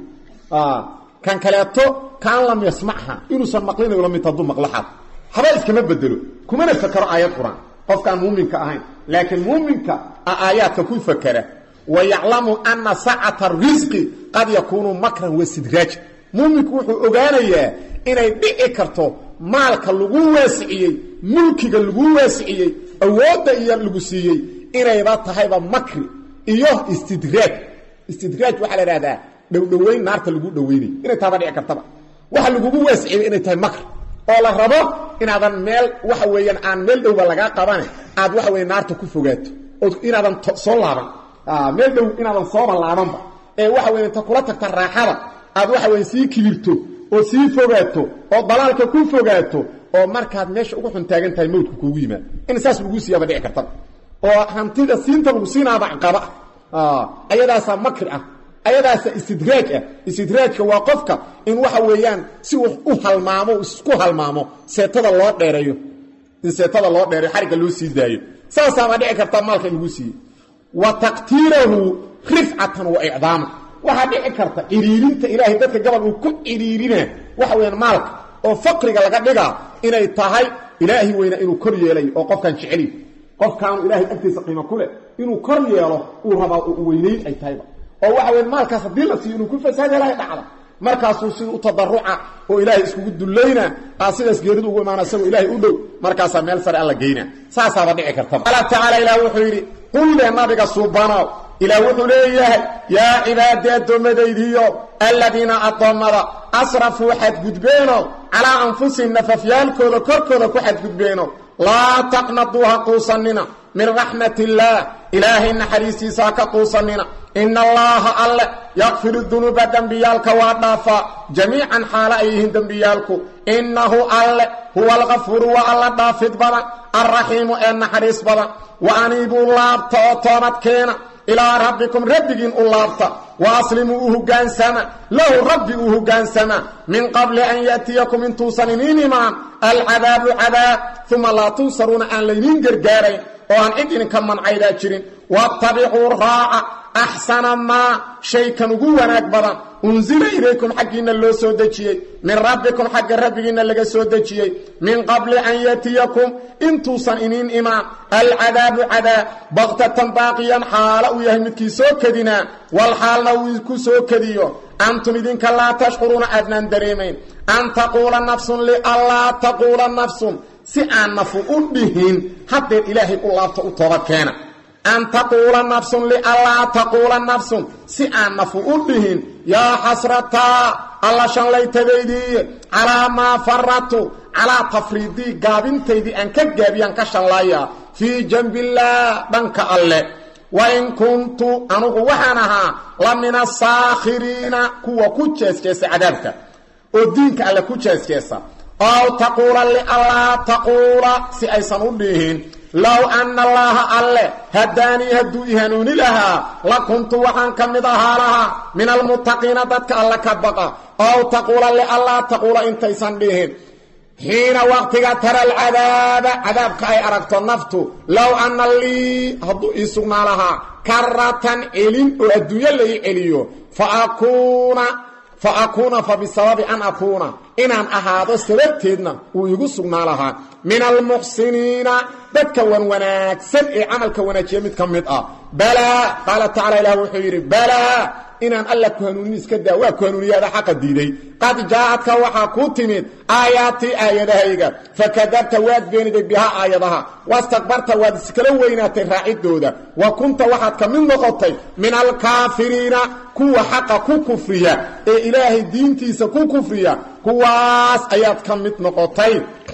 kan kaleeto kaan lam yasmacha inuusan maqlinayo la mid hadduu maqlaxaad haba iskama bedelo kumana fakero aayad qur-aan qofkaan muuminka ahayn laakiin muuminka a aayaadka ku fakera wa yaclamu ana sacata risqi qad yakuunu makran wasidraaj muuminku wuxuu ogaanayaa inay dhici karto maalka lagu waasiciyey mulkiga lagu waasiciyey awoodda iyo lagu siiyey inayba tahayba makri iyo istidraaj istidraaj waxaa la ihahdaa dhowdhoweyn naarta lagu dhoweynayo inay taaba dhici kartaba waxa lagugu waasiciyey inay tahay makr oo la rabo inaadan meel waxa weeyaan aan meel dhowba lagaa qabane aad waxa weye naarta ku fogaato oo inaadan soo laaban meel dhow inaadan sooba laabanba ee waxa weye inta kula tagta raaxada aad waxa weye sii kibirto oo sii fogaato oo dalaalka ku fogaato oo markaad meesha ugu xun taagan tahay mawdka kuugu yimaado in saas lagu siiyaaba dhici kartaba oo hantida siinta lagu siinaaba caqaba ah ayadaasaa makri ah ayadaasa istidraaj ah istidraajka waa qofka in waxa weeyaan si uu u halmaamo isku halmaamo seetada loo dheereeyo in seetada loo dheereeyo xarigga loo sii daayo saasaaba dhici karta maalka in lagu siiye wa taqtiirahu rifcatan wa icdaama waxaa dhici karta ciriirinta ilaahay dadka gabal uu ku ciriirina waxa weyaan maalka oo faqriga laga dhigaa inay tahay ilaahi weyna inuu kor yeelayo oo qofkan jeceliy qofkaanu ilaahay agtiisa qiimo ku leh inuu kor yeelo uu rabaa oo weynayn ay tahayba oo waxa weya maalkaas haddii la siiyo inuu ku fasaada ilahay dhacda markaasuu sida u tadaruca oo ilaahay iskugu dullayna aa sidaas geeridu ugu imaana isagoo ilaahay u dhow markaasaa meel sare alla geyna saasaaba dhici kartaba qaala tacaala ilah wuxuu yidhi qulle nabiga suubanow ilaah wuxuu leeyahay yaa cibaadii addoommadaydiiyo aladiina addoommada asrafuu xadgudbeeno calaa anfusihim nafafyaalkooda korkooda ku xadgudbeeno laa taqnaduu ha quusanina min raxmat illaah ilaahay naxariistiisa ha ka quusanina ina allaaha alle yakfiru dunuuba dembiyaalka waa dhaafaa jamiican xaalo ay yihiin dembiyaalku innahu alle huwa alkafuuru waa alla dhaafid badan alraxiimu ee naxariis badan wa aniibuu laabta oo toobad keena ilaa rabbikum rabbigiin u laabta wa aslimuu u hogaansama lahu rabbi u hogaansama min qabli an ya'tiyakum intuusan iniin imaan alcadaabu cadaab uma laa tunsaruuna aan layniin gargaarayn oo aan cid idinka mancaydaa jirin waattabicuu raaca axsana maa shaykan ugu wanaag badan unsila ilaykum xaggiinna loo soo dejiyey min rabbikum xagga rabbigiinna laga soo dejiyey min qabli an yatiyakum intuusan iniin imaan alcadaabu cadaab baktatan baaqiyan xaalo uu yahay midkii soo kedinaa wal xaalna uu ku soo kediyo antum idinka laa tashcuruuna aadnaan dareemayn an taquula nafsun lianlaa taquula nafsun si aan nafu u dhihin haddeer ilaahay u laabta u toobad keena an taquula nafsun lianlaa taquula nafsun si aan nafu u dhihin yaa xasrataa alla shanlaytadaydiiye calaa maa faratu calaa tafriidii gaabintaydii aan ka gaabiyaan ka shanlaayaa fii janbillaah dhanka alle wain kuntu anugu waxaan ahaa la min asaakhiriina kuwa ku jeesjeesa cadaabka oo diinka alle ku jeesjeesa ow taquula lianlaa taquula si aysan u dhihin low ana allaaha alle haddaanii hadduu i hanuuni lahaa la kuntu waxaan ka mid ahaa lahaa min almuttaqiina dadka alle ka baqa ow taquula lianlaa taquula intaysan dhihin xiina waqtiga tara alcadaaba cadaabka ay aragto naftu low anna lii hadduu ii sugnaa lahaa karatan celin oo adduunyo la ii celiyo faakuuna fa akuuna fa bisababi an akuuna inaan ahaado sababteedna uu igu sugnaa lahaa min almuxsiniina dadka wan wanaagsan ee camalka wanaajiya mid ka mid ah balaa qaala tacala ilah wuxuu yidhi balaa inaan alla ku hanuunin iska daa waa ku hanuuniyaada xaqa diiday qad jaa-adka waxaa kuu timid aayaatii aayadahayga fakadabta waad beeniday bihaa aayadaha wastakbarta waad iskala weynaatay raacidooda wa kunta waxaad ka mid noqotay min alkaafiriina kuwa xaqa ku kufriya ee ilaahay diintiisa ku kufriya kuwaas ayaad ka mid noqotay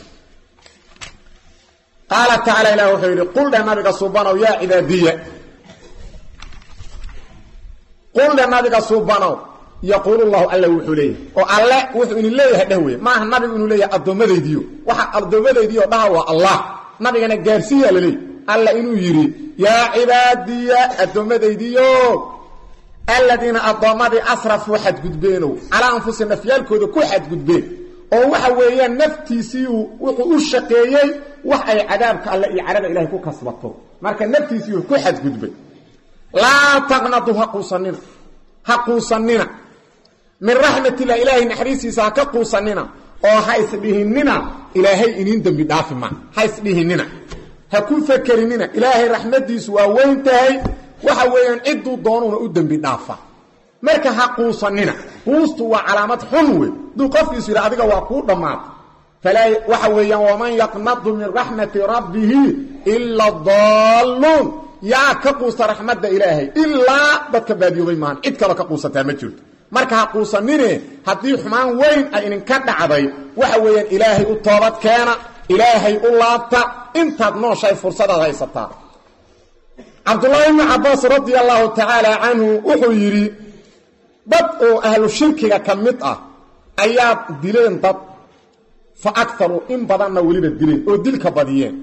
qaala tacaala ilah wuxuu yidhi qul dheh nabiga subanow yaa cibaadiya qul dhe nabiga suubanow yaquulu llahu alla wuxuu leeyahay oo alle wuxuu idin leeyahay dheh wey maaha nabigu inuu leeyahay addoommadaydiyo waxa addoommadaydiyo dhaha waa allah nabigana gaarsiiyaa laleeyahy alla inuu yidhi yaa cibaadiya addoommadaydiyo aladiina addoommadii asrafuu xadgudbeenow calaa anfusi nafyaalkooda ku xadgudbeen oo waxa weeyaan naftiisiiu wuxuu u shaqeeyey wax ay cadaabka alle iyo cadhada ilahay ku kasbato marka naftiisiiu ku xadgudbay laa taqnadu ha quusanina ha quusanina min raxmatillah ilaahay naxariistiisa ha ka quusanina oo ha isdhihinina ilaahay iniin dembi dhaafi maa ha isdhihinina ha ku fakerinina ilaahay raxmadiisu waa weyn tahay waxa weeyaan cidduu doonuuna u dembi dhaafa marka ha quusanina quustu waa calaamad xun wey duu qofkiisu yidhi adiga waa kuu dhammaata falaa waxa weeyaan waman yaqnadu min raxmati rabbihi ila daalluun yaa ka quusta raxmadda ilaahay ilaa dadka baadiyoobay maahan cid kaloo ka quusataa ma jirto marka ha quusanine haddii xumaan weyn ay idinka dhacday waxa weeyaan ilaahay u toobad keena ilaahay u laabta intaad nooshahay fursadaad haysataa cabdullaahi ibnu cabbaas radia allahu tacaala canhu wuxuu yidhi dad oo ahlu shirkiga ka mid ah ayaa dileen dad fa akaru in badanna weliba dileen oo dilka badiyeen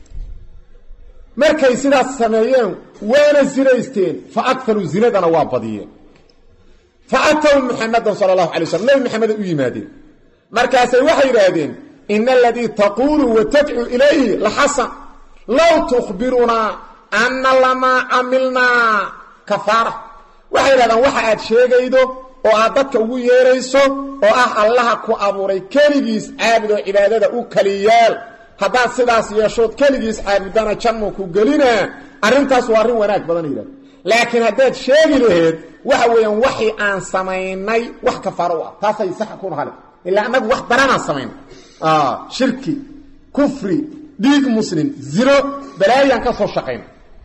markay sidaas sameeyeen waana zinaysteen fa akaru zinadana waa badiyeen fa atow muxamadan sala allahu alay slam nebi maxameda u yimaadeen markaasay waxay yidhaahdeen ina aladii taquulu wa tadcu ilayhi la xasan low tukhbirunaa anna lamaa camilnaa kafaara waxay yidhahdaan waxa aad sheegaydo oo aad dadka ugu yeerayso oo ah allaha ku abuuray keligiis caabud oo cibaadada u kaliyaal haddaad sidaas yeeshood keligiis caabudana jannu ku gelinaa arrintaas waa arrin wanaag badan yidhahda laakiin haddaad sheegi laheed waxa weeyaan waxii aan samaynay wax kafaaro u ah taasay sax ku nahale ilaa annagu wax daranaan samaynay shirki kufri dhiig muslim zino balaayaan ka soo shaqayna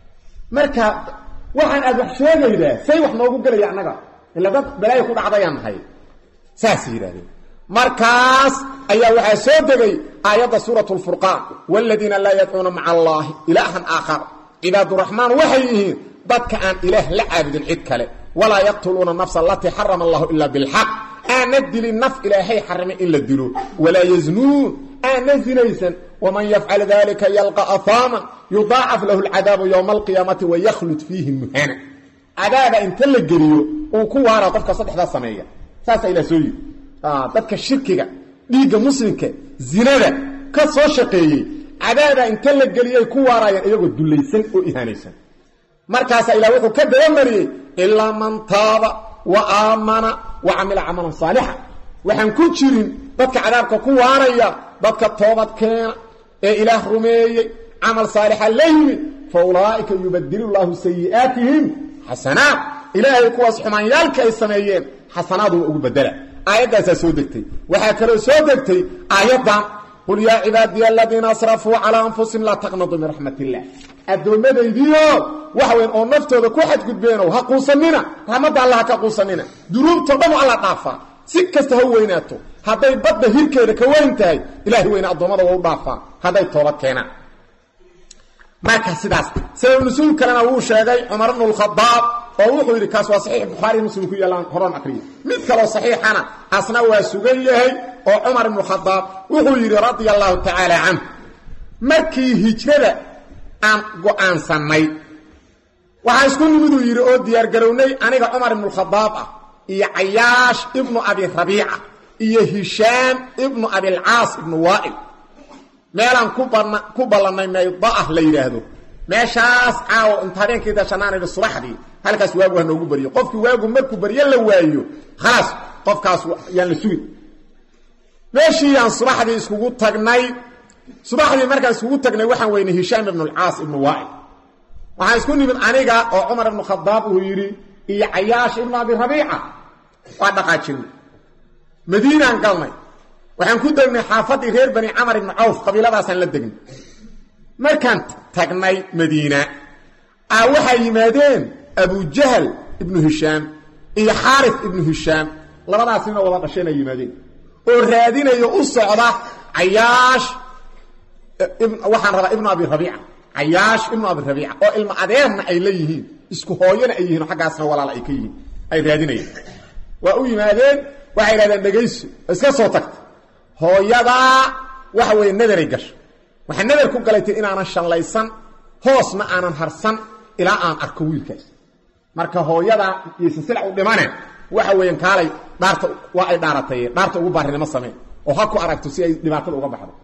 marka waxaan aad wax sheegaydaa say wax noogu gelaya annaga ila dad balaayo ku dhacdayaan nahay saasay yidhahdeen markaas ayaa waxaa soo degay aayadda suurat lfurqaan wladiina laa yadcuuna maca allaahi ilaahan aakhar cibaaduraxmaan waxay yihiin dadka aan ilaah la caabudin cid kale walaa yaqtuluuna nafsa alatii xarama allahu ila bilxaq aana dilin naf ilaahay xarimay in la dilo walaa yaznuun aana zinaysan waman yafcal dalika yalqa ahaaman yudaacaf lahu lcadaabu ywma alqiyaamati waykhlud fiihi muhana cadaaba inta la geliyo uu ku waara qofka saddexdaa sameeya saasaa ilah soo yiri dadka shirkiga dhiigga muslimka zinada ka soo shaqeeyey cadaaba inta la geliyay ku waarayaan iyagoo dulaysan oo ihaanaysan markaasaa ilah wuxuu ka dabamariyey ilaa man taaba wa aamana wa camila camalan saalixa waxaan ku jirin dadka cadaabka ku waaraya dadka toobad keena ee ilaah rumeeyey camal saalixa la yimid fa ulaa'ika yubadilu llaahu sayi'aatihim xasanaat ilaahay kuwaas xumaanyaalka ay sameeyeen xasanaaduba ugu bedela aayaddaasaa soo degtay waxaa kaloo soo degtay aayaddan qul yaa cibaadiya aladiina asrafuu calaa anfusihim laa taqnaduu min raxmat illah addoommadaydiio waxa weyn oo naftooda ku xadgudbeenow ha quusanina raxmadda alla ha ka quusanina dunuubtao dhan alla dhaafaa si kasta ha weynaato hadday badda hirkeeda ka weyn tahay ilahay weyne addoommada waa u dhaafaa hadday toobad keenaan marka sidaas sabab nusuul kalena wuu sheegay cumar bnu lkhadaab oo wuxuu yidhi kaas waa saxiix bukhaari muslim ku yaallaan horan akriya mid kaloo saxiixana asna waa sugan yahay oo cumar ibnu khadaab wuxuu yidhi radia allahu tacaala canhu markii hijrada aan go-aansannay waxaa isku nimiduu yidhi oo diyaargarownay aniga cumar ibnu khadaab ah iyo cayaash ibnu abi rabiica iyo hishaam ibnu abilcaas ibnu waa'il meelaan ku ballannay maydaah la yidhaahdo meeshaas caawo inta habeenkii dashanaanayha subaxdii halkaas waagu ha noogu baryo qofkii waagu markuu baryo la waayo khalaas qofkaas yaan la sugin meeshii yaan subaxdii iskugu tagnay subaxdii markaan iskugu tagnay waxaan weynay hishaam ibnu alcaas ibnu waa'il waxaan isku nimid aniga oo cumar ibnu khadaab uu yidhi iyo cayaash ibnu abi rabiica waa dhaqaajinay madiinaan galnay waxaan ku degnay xaafaddii reer bani camar ibnu cawf qabiiladaasaan la degnay markaan tagnay madiina a waxaa yimaadeen abujahal ibnu hishaam iyo xaarif ibnu hishaam labadaas nina wada dhasheen ay yimaadeen oo raadinayo u socda cayaash waxaan rabaa ibnu abi rabiica cayaash ibnu abi rabiica oo ilmo adeerna ay la yihiin isku hooyana ay yihiin oo xaggaasna walaal ay ka yihiin ay raadinayeen waa u yimaadeen waxay idhahdeen dhegayso iska soo tagta hooyadaa waxa weeye nadaray gasho waxaa nadar ku galaytay inaanan shallaysan hoosna aanan harsan ilaa aan arko wiilkaas marka hooyadaa yaysan silac u dhimaneen waxa weeyaan kaalay dhaarta waa ay dhaaratay dhaarta ugu baarinimo sameen oo ha ku aragto si ay dhibaatada uga baxdo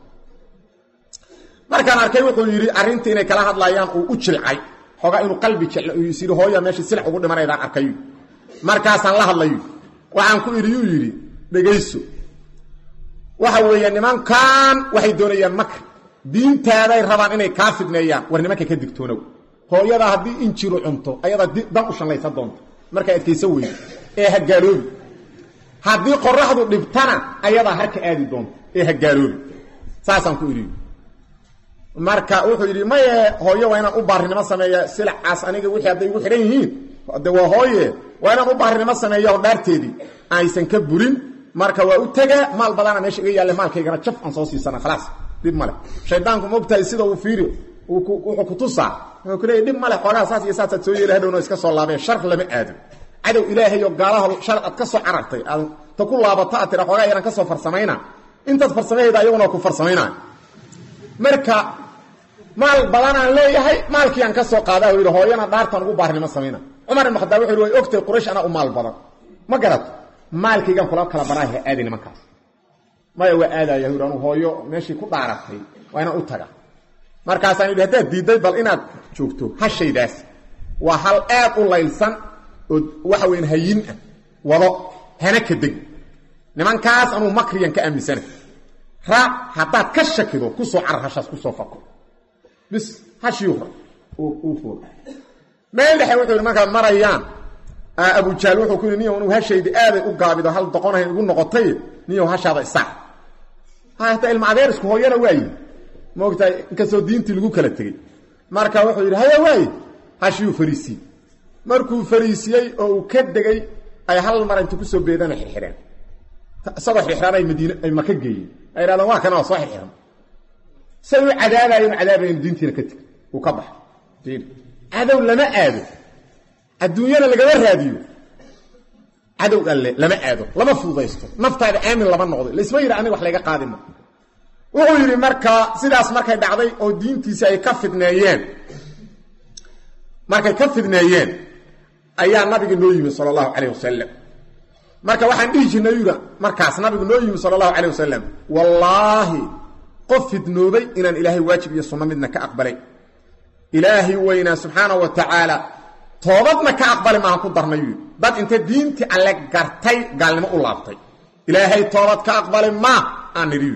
markaan arkay wuxuu yidhi arrintii inay kala hadlayaan uu u jilcay xoogaa inuu qalbi jeclo uu is yidhi hooya meeshii silac ugu dhimanaydaan arkayu markaasaan la hadlayu waxaan ku idhi yuu yidhi dhegayso waxa weeye nimankan waxay doonayaan makri diintaaday rabaan inay kaa fidneeyaan war nimanka ka digtoonow hooyada haddii injiru cunto ayadaa dan u shallaysan doonto markaa adkaysa weydo ee ha gaaloobi haddii qoraxdu dhibtana ayadaa harka aadi doonto ee ha gaaloobi saasaan ku idhi marka wuxuu yidhi maye hooye waa inaan u baarinimo sameeya silacaas aniga wixii hadday igu xidhan yihiin de waa hooye waa inaan u baarinimo sameeya oo dhaarteedii aysan ka burin marka waa u tegaa maal badana meesha iga yaalle maalkaygana jaf aan soo siisana khalaas dhib male shaydaanku maogtahay sida uu fiiri wuxuu kutusaa wuxuu ku leeyay dhib male xoogaha saas iyo saasaad soo yeeli hadhowna iska soo laabeen shar lama aado cadow ilaahay oo gaalaha shar aad ka soo carartay aad ta ku laabato aad tira xoogaa yaran ka soo farsamayna intaad farsamahayda ayaguna ku farsamayna marka maal badanaan leeyahay maalkiiaan ka soo qaada yidhi hooyana dhaartaan ugu baarinimo samayna cumar ibn khadaab wuxu yhi way ogtahay quraysh anaa u maal badan ma garato maalkaygaan kula kala baraaha aadi nimankaas maya waa aadaya yidhi anu hooyo meeshii ku dhaaratay waa inaan u taga markaasaan yidhi haddaad diidday bal inaad joogto hashaydaas waa hal aad u laylsan oo waxa weyan hayin ah wado hana ka deg nimankaas anuu makriyan ka aaminsana raac haddaad ka shakido ku soo carar hashaas kusoo fako bis hashii uu fuul meel dhexe wuxuu yidhi markaad marayaan abujaal wuxuu ku yidhi niyow inuu hashaydi aaday u gaabido hal doqonahay igu noqotay niyow hashaada isac hataa ilma adeerisku hooyana waayi ma ogtahay inkastoo diintii lagu kala tegey marka wuxuu yidhi haya waaye hashiyuu fariisiyey markuu fariisiyey oo uu ka degay ay hal mar inta kusoo beedana xirxireen isagoo xirxiraan ay madiine ay maka geeyeen ay idhahdeen waa kana waa soo xirxiran say u cadaabayen cadaabayen diintiina ka tegay uu ka baxay cadow lama aado adduunyana lagama raadiyo cadow alle lama aado lama fududaysto naftaada aamin lama noqdo laisma yidhi aniga wax layga qaadima wuxuu yidhi markaa sidaas markay dhacday oo diintiisi ay ka fidneeyeen markay ka fidneeyeen ayaa nabiga noo yimi sala allahu calayh wasalam marka waxaan dhihi jirnay yura markaas nabigu noo yimi sala allahu calayh wasalam wallaahi qof fidnoobay inaan ilaahay waajib iyo sunno midna ka aqbalay ilaahay weynaa subxaana wa tacaala toobadna ka aqbali maaha ku darnayu dad inta diintii alle gartay gaalnimo u laabtay ilaahay toobad ka aqbali maa aan nidhi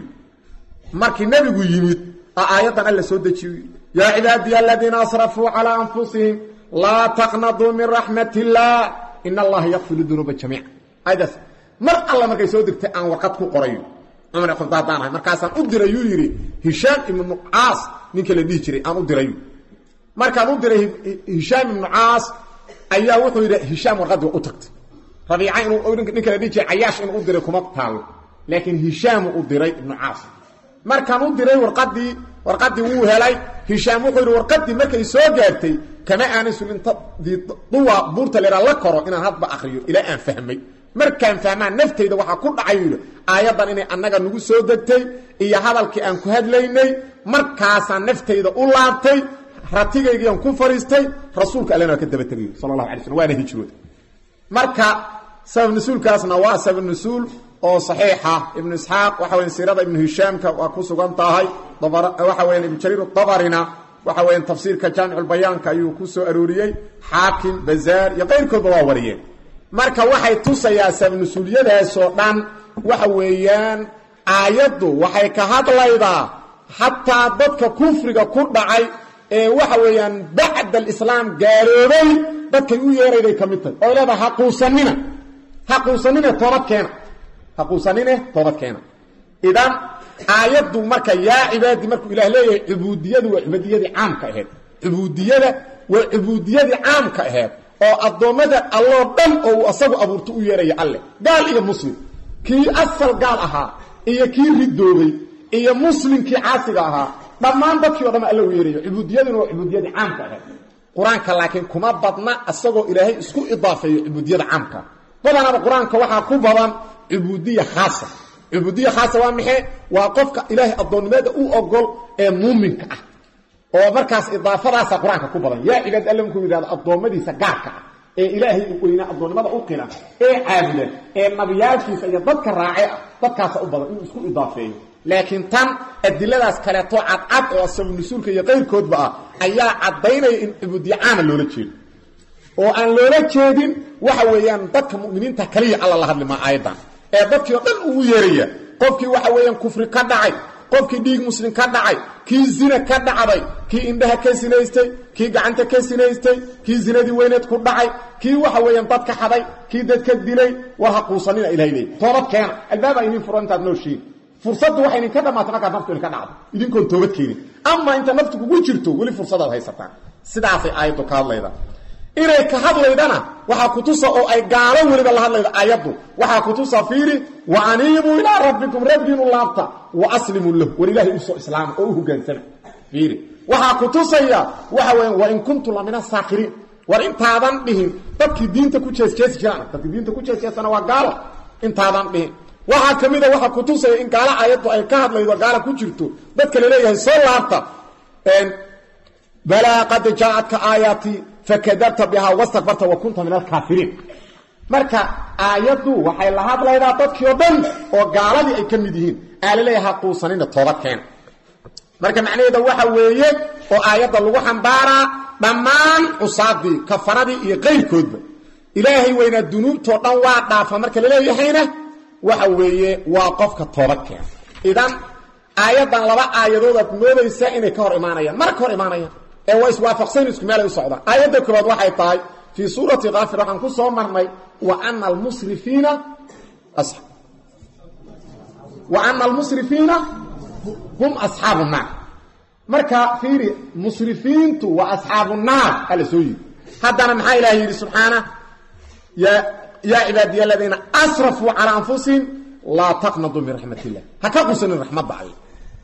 markii nebigu yimid aayaddan alla soo dejiyo yaa cibaadiya aladiina asrafuu calaa anfusihim laa taqnaduu min raxmat illaah in allaha yakfiru dunuuba jamiica ayadaas mar alla markay soo degtay aan warqad ku qorayo cumar khadaadaan ahay markaasaan u dirayuu yidhi hishaam ibnu caas ninka la dhihi jiray aan u dirayu markaan u diray hishaam ibnu caas ayaa wuxuu yidhi hishaam warqaddii u tagtay rabiica inuu ninka la dhihi jiray cayaash inuu u diray kuma taalo laakiin hishaamu u diray ibnu caas markaan u diray warqadii warqadii wuu helay hishaam wuxuu yidhi warqadii markay soo gaartay kama aanay sulinta duwa buurta leeraa la koro inaan hadba akriyo ilaa aan fahmay markaan fahmaan naftayda waxaa ku dhacay yidhi aayaddan inay annaga nagu soo degtay iyo hadalkii aan ku hadlaynay markaasaan naftayda u laabtay ratigaygiiaan ku fariistay rasuulka allena waa ka daba tegay sala allahu alay slm waana hijrood marka sabab nusuulkaasna waa sabab nusuul oo saxiixa ibnu isxaaq waxa weya siirada ibnu hishaamka waa ku sugan tahay waxa weya ibnu jariir dabarina waxa weya tafsiirka jaamiculbayaanka ayuu ku soo arooriyey xaakim bazaar iyo qayrkoodba waa wariyeen marka waxay tusayaa sabab nusuulyadaasoo dhan waxa weeyaan aayaddu waxay ka hadlaydaa xataa dadka kufriga ku dhacay ee waxa weeyaan bacda alislaam gaaloobay dadkay u yeerayday ka mid tahay oo leedaha haquusanina haquusanine toobad keena haquusanine toobad keena idan aayaddu marka yaa cibaadi markuu ilaah leeyahay cubuudiyadu waa cubuudiyadii caamka aheyd cubuudiyada waa cubuudiyadii caamka aheyd oo addoommada alloo dhan oo uu asagu abuurto u yeeraya alleh gaal iyo muslim kii asal gaal ahaa iyo kii ridoobay iyo muslimkii caasiga ahaa dhammaan dadkii o dhan alla u yeerayo cubuudiyaduna waa cubuudiyadii caamka ahayd qur-aanka laakiin kuma badna isagoo ilaahay isku idaafeeyo cubuudiyada caamka badanaba qur-aanka waxaa ku badan cubuudiya khaasa cubuudiya khaasa waa maxay waa qofka ilaahay addoonnimada u ogol ee muuminka ah oo markaas idaafadaasa qur-aanka ku badan yaa cibaad alla markuu yidhahdo addoommadiisa gaarka ah ee ilaahay weynaa addoonnimada u qila ee caabuda ee nabiyaalkiisa iyo dadka raace ah dadkaasa u badan inuu isku idaafeeyo laakiin tan adiladaas kaleeto cadcad oo sabanusuulka iyo qayrkoodba ah ayaa caddaynaya in cubuudiye caama loola jeedo oo aan loola jeedin waxa weeyaan dadka muminiinta kaliya alla la hadli maa aayaddan ee dadkii oo dhan ugu yeeraya qofkii waxa weeyaan kufri ka dhacay qofkii dhiig muslim ka dhacay kii zina ka dhacday kii indhaha ka sinaystay kii gacanta ka sinaystay kii zinadii weyneed ku dhacay kii waxa weeyaan dadka xaday kii dadka dilay war ha quusanina ilahay leey toobad keena albaaba idin furo intaad nooshiin fursaddu waxay idinka dhammaatay markaad naftu idinka dhacdo idinkoon toobad keenin ama inta naftu kugu jirto weli fursadaad haysataan sidaasay aayaddu ka hadlayda inay ka hadlaydana waxaa kutusa oo ay gaalo weliba la hadlayda aayaddu waxaa kutusa fiiri wa aniibuu ilaa rabbikum rabbiinu laabta wa aslimuu lahu war ilaahay usoo islaama oo u hogaansama fiiri waxaa kutusaya waxa weya wain kuntu la min asaakiriin war intaadan dhihin dadkii diinta ku jeesjeesi jiraan dadkii diinta ku jeesjeesana waa gaalo intaadan dhihin waxaa ka mida waxaa kutusaya in gaalo aayaddu ay ka hadlaydo gaala ku jirto dadka laleeyahay soo laabta balaa qad jaacatka aayaatii fakadabta bihaa wastakbarta wa kunta min alkaafiriin marka aayaddu waxay la hadlaydaa dadkii oo dhan oo gaaladii ay ka mid yihiin aa laleeyaha quusanina toobad keena marka macnaheeda waxa weeye oo aayadda lagu xambaaraa dhammaan cusaadii kafaradii iyo qayrkoodba ilaahay weynaa dunuubtoo dhan waa dhaafa marka laleeyahayna waxa weeye waa qofka toobad keena idan aayaddan laba aayadood aad moodaysaa inay ka hor imaanayaan mara ka hor imaanayaan ee waa iswaafaqsan isku meelay u socdaan aayadda koobaad waxay tahay fii suurati kaafir waxaan ku soo marnay wa ana almusrifiina wa ana almusrifiina hum asxaabu naar marka fiiri musrifiintu waa asxaabu naar ala soo yiri haddana maxaa ilahay yidhi subxaana ya yaa cibaadiya aladiina asrafuu calaa anfusihim laa taqnaduu min raxmat illah ha ka qusanin raxmadda alle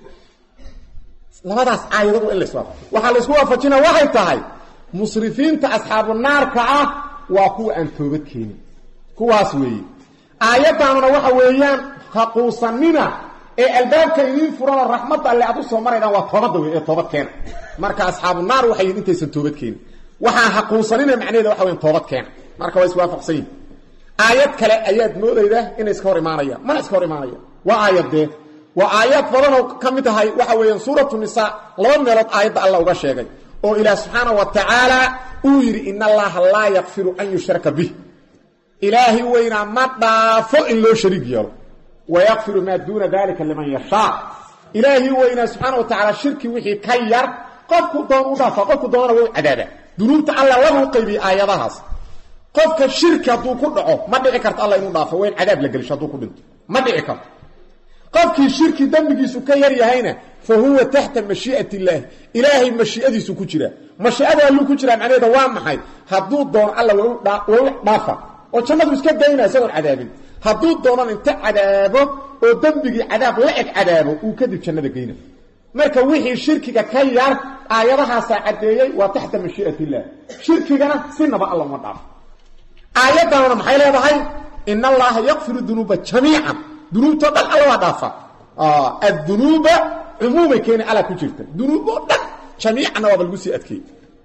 labadaas aayadadu in lays waafaqo waxaa laysku waafajina waxay tahay musrifiinta asxaabu naarka ah waa kuwa aan toobad keenin kuwaas weeye aayaddaanuna waxa weeyaan ha quusanina ee albaabka idiin furana raxmadda alle aad u soo maraydaan waa toobadda wey ee toobad keena marka asxaabu naar waxay yihin intaysan toobad keenin waxaan ha quusanina macnaheeda waxa weyan toobad keena marka waa iswaafaqsan yihin aayad kale ayaad moodayda inay iska hor imaanayaan mana iska hor imaanayaan waa aayadee waa aayad badanoo ka mid tahay waxa weeyaan suuratu nisaa laba meelood aayadda alla uga sheegay oo ilaah subxaana wa tacaala uu yidhi in allaha laa yakfiru an yushraka bih ilaahi weynaa ma dhaafo in loo shariig yeelo wayakfiru maa duuna dalika liman yashaa ilaahi weynaa subxaana wa tacaala shirki wixii ka yar qofku doon u dhaafa qofku doonana waa u cadaaba dunuubta alla laba u qaybiyey aayadahaas qofka shirki hadduu ku dhaco ma dhici karto alla inuu dhaafo waa in cadaab la gelisho hadduu ku dhinto ma dhici karto qofkii shirki dembigiisu ka yar yahayna fa huwa taxta mashii'at illaahi ilaahay mashii'adiisu ku jira mashii'ada alluu ku jiraa macnaheeda waa maxay hadduu doono alla waa u dhaafa oo jannadu iska daynaa isagoon cadaabin hadduu doonan inta cadaabo oo dembigii cadaab la eg cadaabo uu kadib jannada geyna marka wixii shirkiga ka yar aayadahaasaa caddeeyey waa taxta mashii'at illah shirkigana sinaba alla uma dhaafo aayaddanuna maxay leedahay in allaha yakfiru dunuuba jamiican dunuubtoo dhan alla waa dhaafa addunuuba cumuumay keeni alla ku jirta dunuuboo dhan jamiicanna waaba lagu sii adkeey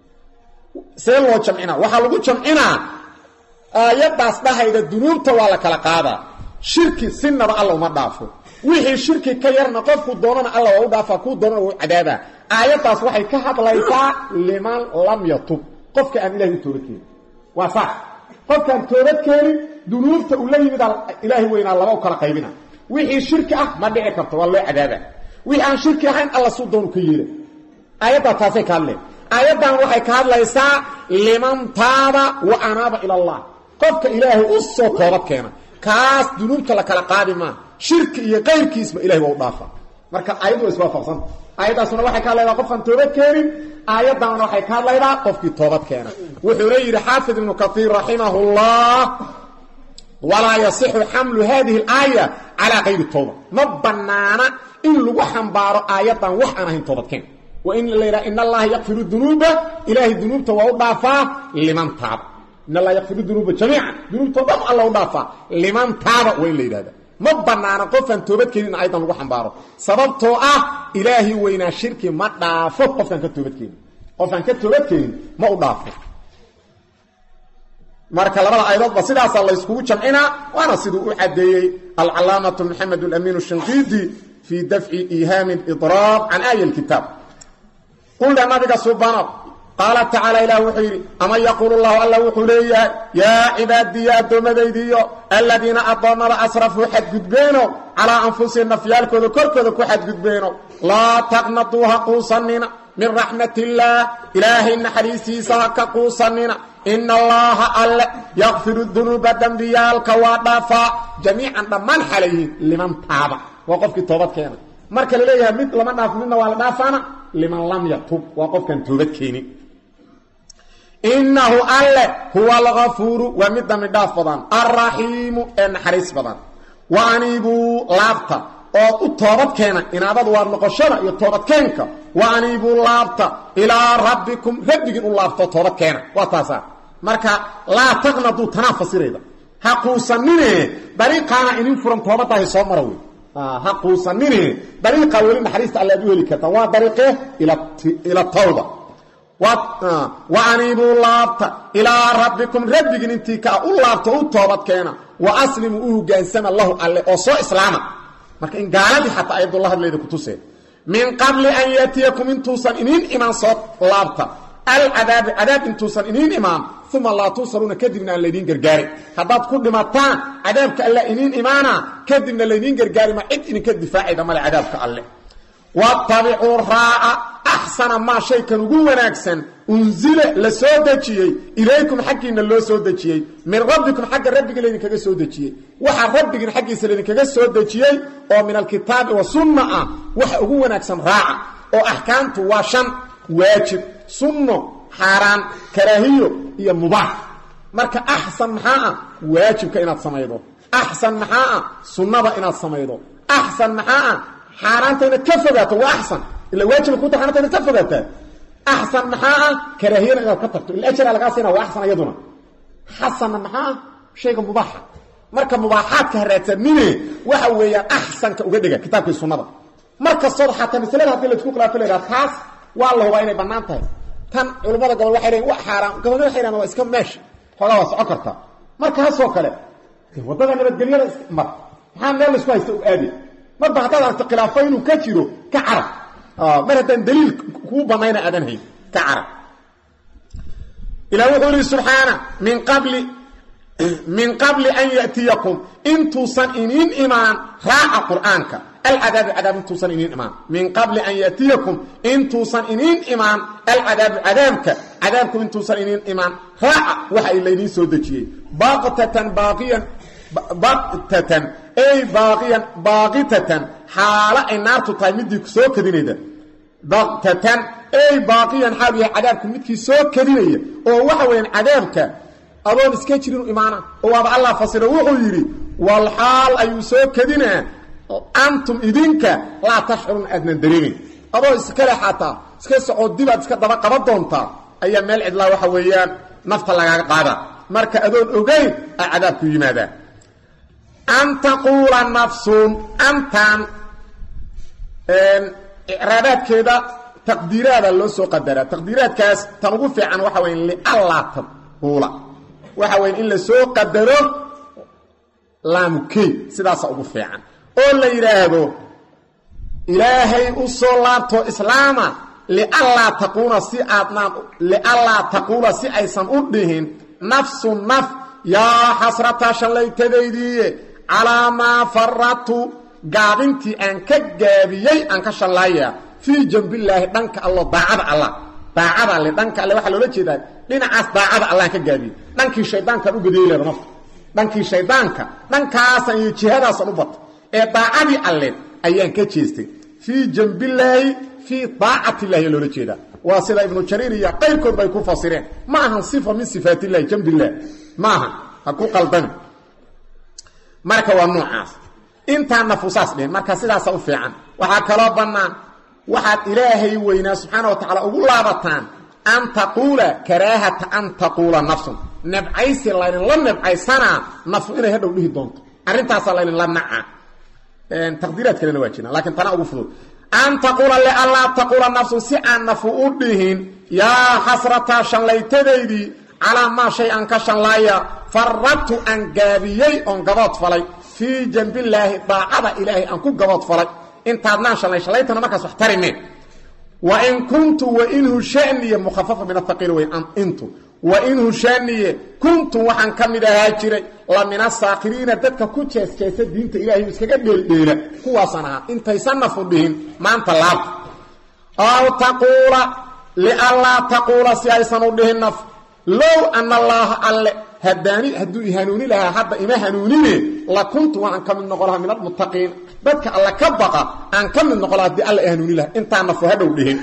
see loo jamcinaa waxaa lagu jamcinaa aayaddaas dhahayda dunuubta waa la kala qaadaa shirki sinaba alla uma dhaafo wixii shirki ka yarna qofku doonana alla waa u dhaafaa kuu doonana waa u cadaabaa aayaddaas waxay ka hadlaysaa liman lam yatub qofka aan ilahay u toobad keenin waa sax qofkaan toobad keenin dunuubta uu la yimid ilaahay weynaa laba u kala qaybina wixii shirki ah ma dhici karto waa loo cadaaba wixii aan shirki ahayn alla suu doonu ka yeela aayaddaa taasay ka hadleen aayaddan waxay ka hadlaysaa liman taaba wa anaaba ila allah qofka ilaahay u soo toobad keena kaas dunuubta la kala qaadi maa shirki iyo qayrkiisba ilahay waa u dhaafa marka aayaddu waa iswaafaqsanta aayaddaasuna waxay ka hadlaydaa qofkaan toobad keenin aayaddanna waxay ka hadlaydaa qofkii toobad keena wuxuuna yidhi xaafid ibnu kaiir raximahu llah walaa yasixu xamlu hadihi alaaya calaa kayri towba ma banaana in lagu xambaaro aayaddan wax aan ahayn toobadkeen waa in la yidhaha in allaha yakfiru dunuuba ilaahay dunuubta waa u dhaafaa liman taaba in allaa yakfiru dunuuba jamiican dunuubtoo dham alla u dhaafaa liman taaba waa in la yidhahda ma banaana qofaan toobadkeenin in aydan lagu xambaaro sababtoo ah ilaahi weynaa shirki ma dhaafo qofkaan ka toobadkeenin qofaan ka toobadkeenin ma u dhaafo marka labada ayadoodba sidaasaa layskugu jamcinaa waana siduu u cadeeyey alcalaamatu maxamed alamin shinqiidi fii dafci ihaami idraab can aaya kitaab qulna nabiga subano qaala tacaala ilah wuxuu yidhi ama yaquulu llahu alla wuxuu leeyahay yaa cibaadiya addoommadaydiiyo aladiina addoommada asrafuu xadgudbeeno calaa anfusihim nafyaalkooda korkooda ku xadgudbeeno laa taqnatuu ha quusanina min raxmat illaah ilaahay naxariistiisa ha ka quusanina ina allaha alle yakfiru dunuuba dembiyaalka waa dhaafaa jamiican dhammaan xalayhiin liman taaba waa qofkii toobad keena marka la leeyahay mid lama dhaafo midna waa la dhaafaana liman lam yatub waa qofkaan toobad keenin inahu alle huwa algafuuru waa mid dambi dhaaf badan alraxiimu ee naxariis badan wa aniibuu laabta ood u toobad keena inaadadu waa noqoshada iyo toobadkeenka wa aniibuu laabta ilaa rabbikum rabbigiin u laabtoo toobad keena waa taasa marka laa taqnaduu tanaa fasirayda ha quusanine dariiqaana idin furan toobadaahi soo mara wey ha quusanine dariiqaa weli naxariista alle aad u heli kartaan waa dariiqe ila tawba wa aniibuu laabta ilaa rabbikum rabbigiin intii kaa u laabto u toobad keena wa aslimuu u hogaansama lahu alle oo soo islaama marka in gaaladii xataa ayadula hadlayda kutuseen min qabli an yaatiyakum intuusan iniin imaan soo laabta alcadaabi cadaab intuusan iniin imaan uma laa tunsaruuna kadibna aan laydiin gargaarin haddaad ku dhimataan cadaabka alle iniin imaana kadibna laydiin gargaarima cid idinka difaacayda male cadaabka alle watabicuu raaca axsana maa shaykan ugu wanaagsan unzila la soo dejiyey ilaykum xaggiinna loo soo dejiyey min rabbikum xagga rabbiga laydinkaga soo dejiyey waxa rabbigiin xaggiisa laydinkaga soo dejiyey oo min alkitaabi wa sunna ah waxa ugu wanaagsan raaca oo axkaamtu waa shan waajib sunno xaaraan karaahiyo iyo mubaax marka axsan maxaa ah waajibka inaad samaydo axsan maxaa ah sunnada inaad samaydo axsan maxaa ah xaaraanta inaad ka fogaato waa axsan ila waajiba kuta xaaraanta inaad ka fogaataa axsan maxaa ah karaahiyana inaad ka tagto ila ajra lagaa siina waa axsan iyaduna xasanna maxaa ah shayga mubaaxa marka mubaaxaadka haraadsanine waxa weeyaan axsanka uga dhega kitaabkii sunnada mar kastood xataa masalada haddii laisku khilaafo la yidhaha taas waa la hubaa inay bannaan tahay tan culimmada gobol waxay leeyiin wa xaaraan gobol waxay dhahan waa iska meesha xoogaa waa socon kartaa markaasoo kale waddada nabadgelyada mar maxaa meel laisku haysta u aadi marba haddaad aragto khilaafo inuu ka jiro ka carab mar haddaan daliil kuu banayna aadan hayn ka carab ilah wuxuu yihi subxaana min qabli min qabli an yatiyakum intuusan iniin imaan raaca qur'aanka alcadaabu cadaab intuusan iniin imaan min qabli an yatiyakum intuusan iniin imaan alcadaabu cadaabka cadaabku intuusan iniin imaan raaca waxa laydiin soo dejiyey baqtatan baaqiyan baqtatan ay baaqiyan baaqitatan xaalo ay naartu tahay midii soo kadinayda baqtatan ay baaqiyan xaal yahay cadaabku midkii soo kadinaya oo waxa weeyaan cadaabka adoon iska jirin imaana oo waaba allah fasiro wuxuu yidhi wal xaal ayuu soo kadinaa antum idinka laa tashcurun aadnan dareemin adoo iskale xataa iska socoo dibaad iska daba qaban doontaa ayaa meel cidlaa waxa weeyaan nafta lagaaga qaada marka adoon ogeyn a cadaabku yimaadaa an taquula nafsun antan icraabaadkeeda taqdiiraada loo soo qadaraa taqdiiraadkaas tan ugu fiican waxa weya liallaa taquula waxa weya in la soo qadaro laamukey sidaasa ugu fiican oo la yidhaahdo ilaahay u soo laabto islaama liallaa taquula si aadnaan liallaa taquula si aysan u dhihin nafsu naf yaa xasrataa shallaytadaydiiye calaa maa faradtu gaabintii aan ka gaabiyey aan ka shallaaya fii jambillaahi dhanka allo daacada allah daacada alle dhanka alle waxaa loola jeedaa dhinacaas daacada allaan ka gaabiyey dhankii shaydaankaan u badiyey leeda nafta dhankii shaydaanka dhankaasan iyo jihadaasan u bato ee daacadii alle ayaan ka jeestay fii jambillaahi fii daacatillahi loola jeedaa waa sida ibnu jariir iyo qayrkood bay ku fasireen ma ahan sifa min sifaatillahi jambillaah ma ahan ha ku qaldami marka waa noocaas intaan nafuusaas dhihin marka sidaasa u fiican waxaa kaloo bannaan waxaad ilaahay weynaa subxaana wa tacaala ugu laabataan an taquula karaahata an taquula nafsun nebcaysi laydinla nebcaysanaa nafu inay hadhow dhihi doonto arrintaasaa laydinla naca taqdiiraad kalena waa jiraan lakiin tana ugu fudud an taquula lianlaa taquula nafsu si aan nafu u dhihin yaa xasrataa shallaytadaydii calaa maa shay aan ka shanlaaya faradtu aan gaabiyey oon gabood falay fii janbillaahi daacada ilaahay aan ku gabood falay intaadnaan shalay shallaytana markaas wax tarimeen wain kuntu wainhu shaniye mukhafafa min athaqiil wey intu wainhu shaniye kuntu waxaan ka mid ahaa jiray la min asaakiriina dadka ku jeesjeesa diinta ilahay iskaga dheeldheela kuwaasaan ahaa intaysan nafu dhihin maanta laabta aw taquula lianlaa taquula si aysan u dhihin naf low ana allaaha alle hadaani hadduu i hanuuni lahaa hadda ima hanuunine la kuntu waan ka mid noqon lahaa min almuttaqiin dadka alle ka baqa aan ka mid noqon laha hadii alla i hanuuni lahaa intaa nafu hadhow dhihin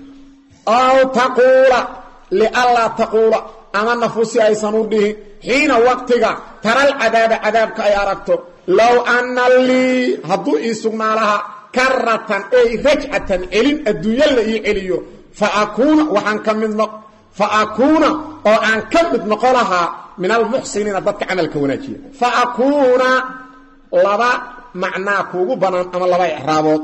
aw taquula lianlaa taquula ama nafu si aysan u dhihin xiina waqtiga taral cadaaba cadaabka ay aragto low anna lii hadduu ii sugnaa lahaa karatan ey rajcatan celin adduunyo la ii celiyo fa akuuna waxaan ka mid noq fa akuuna oo aan ka mid noqon lahaa min almuxsiniina dadka camalka wanaajiya fa akuuna laba macnaa kuugu bannaan ama laba icraabood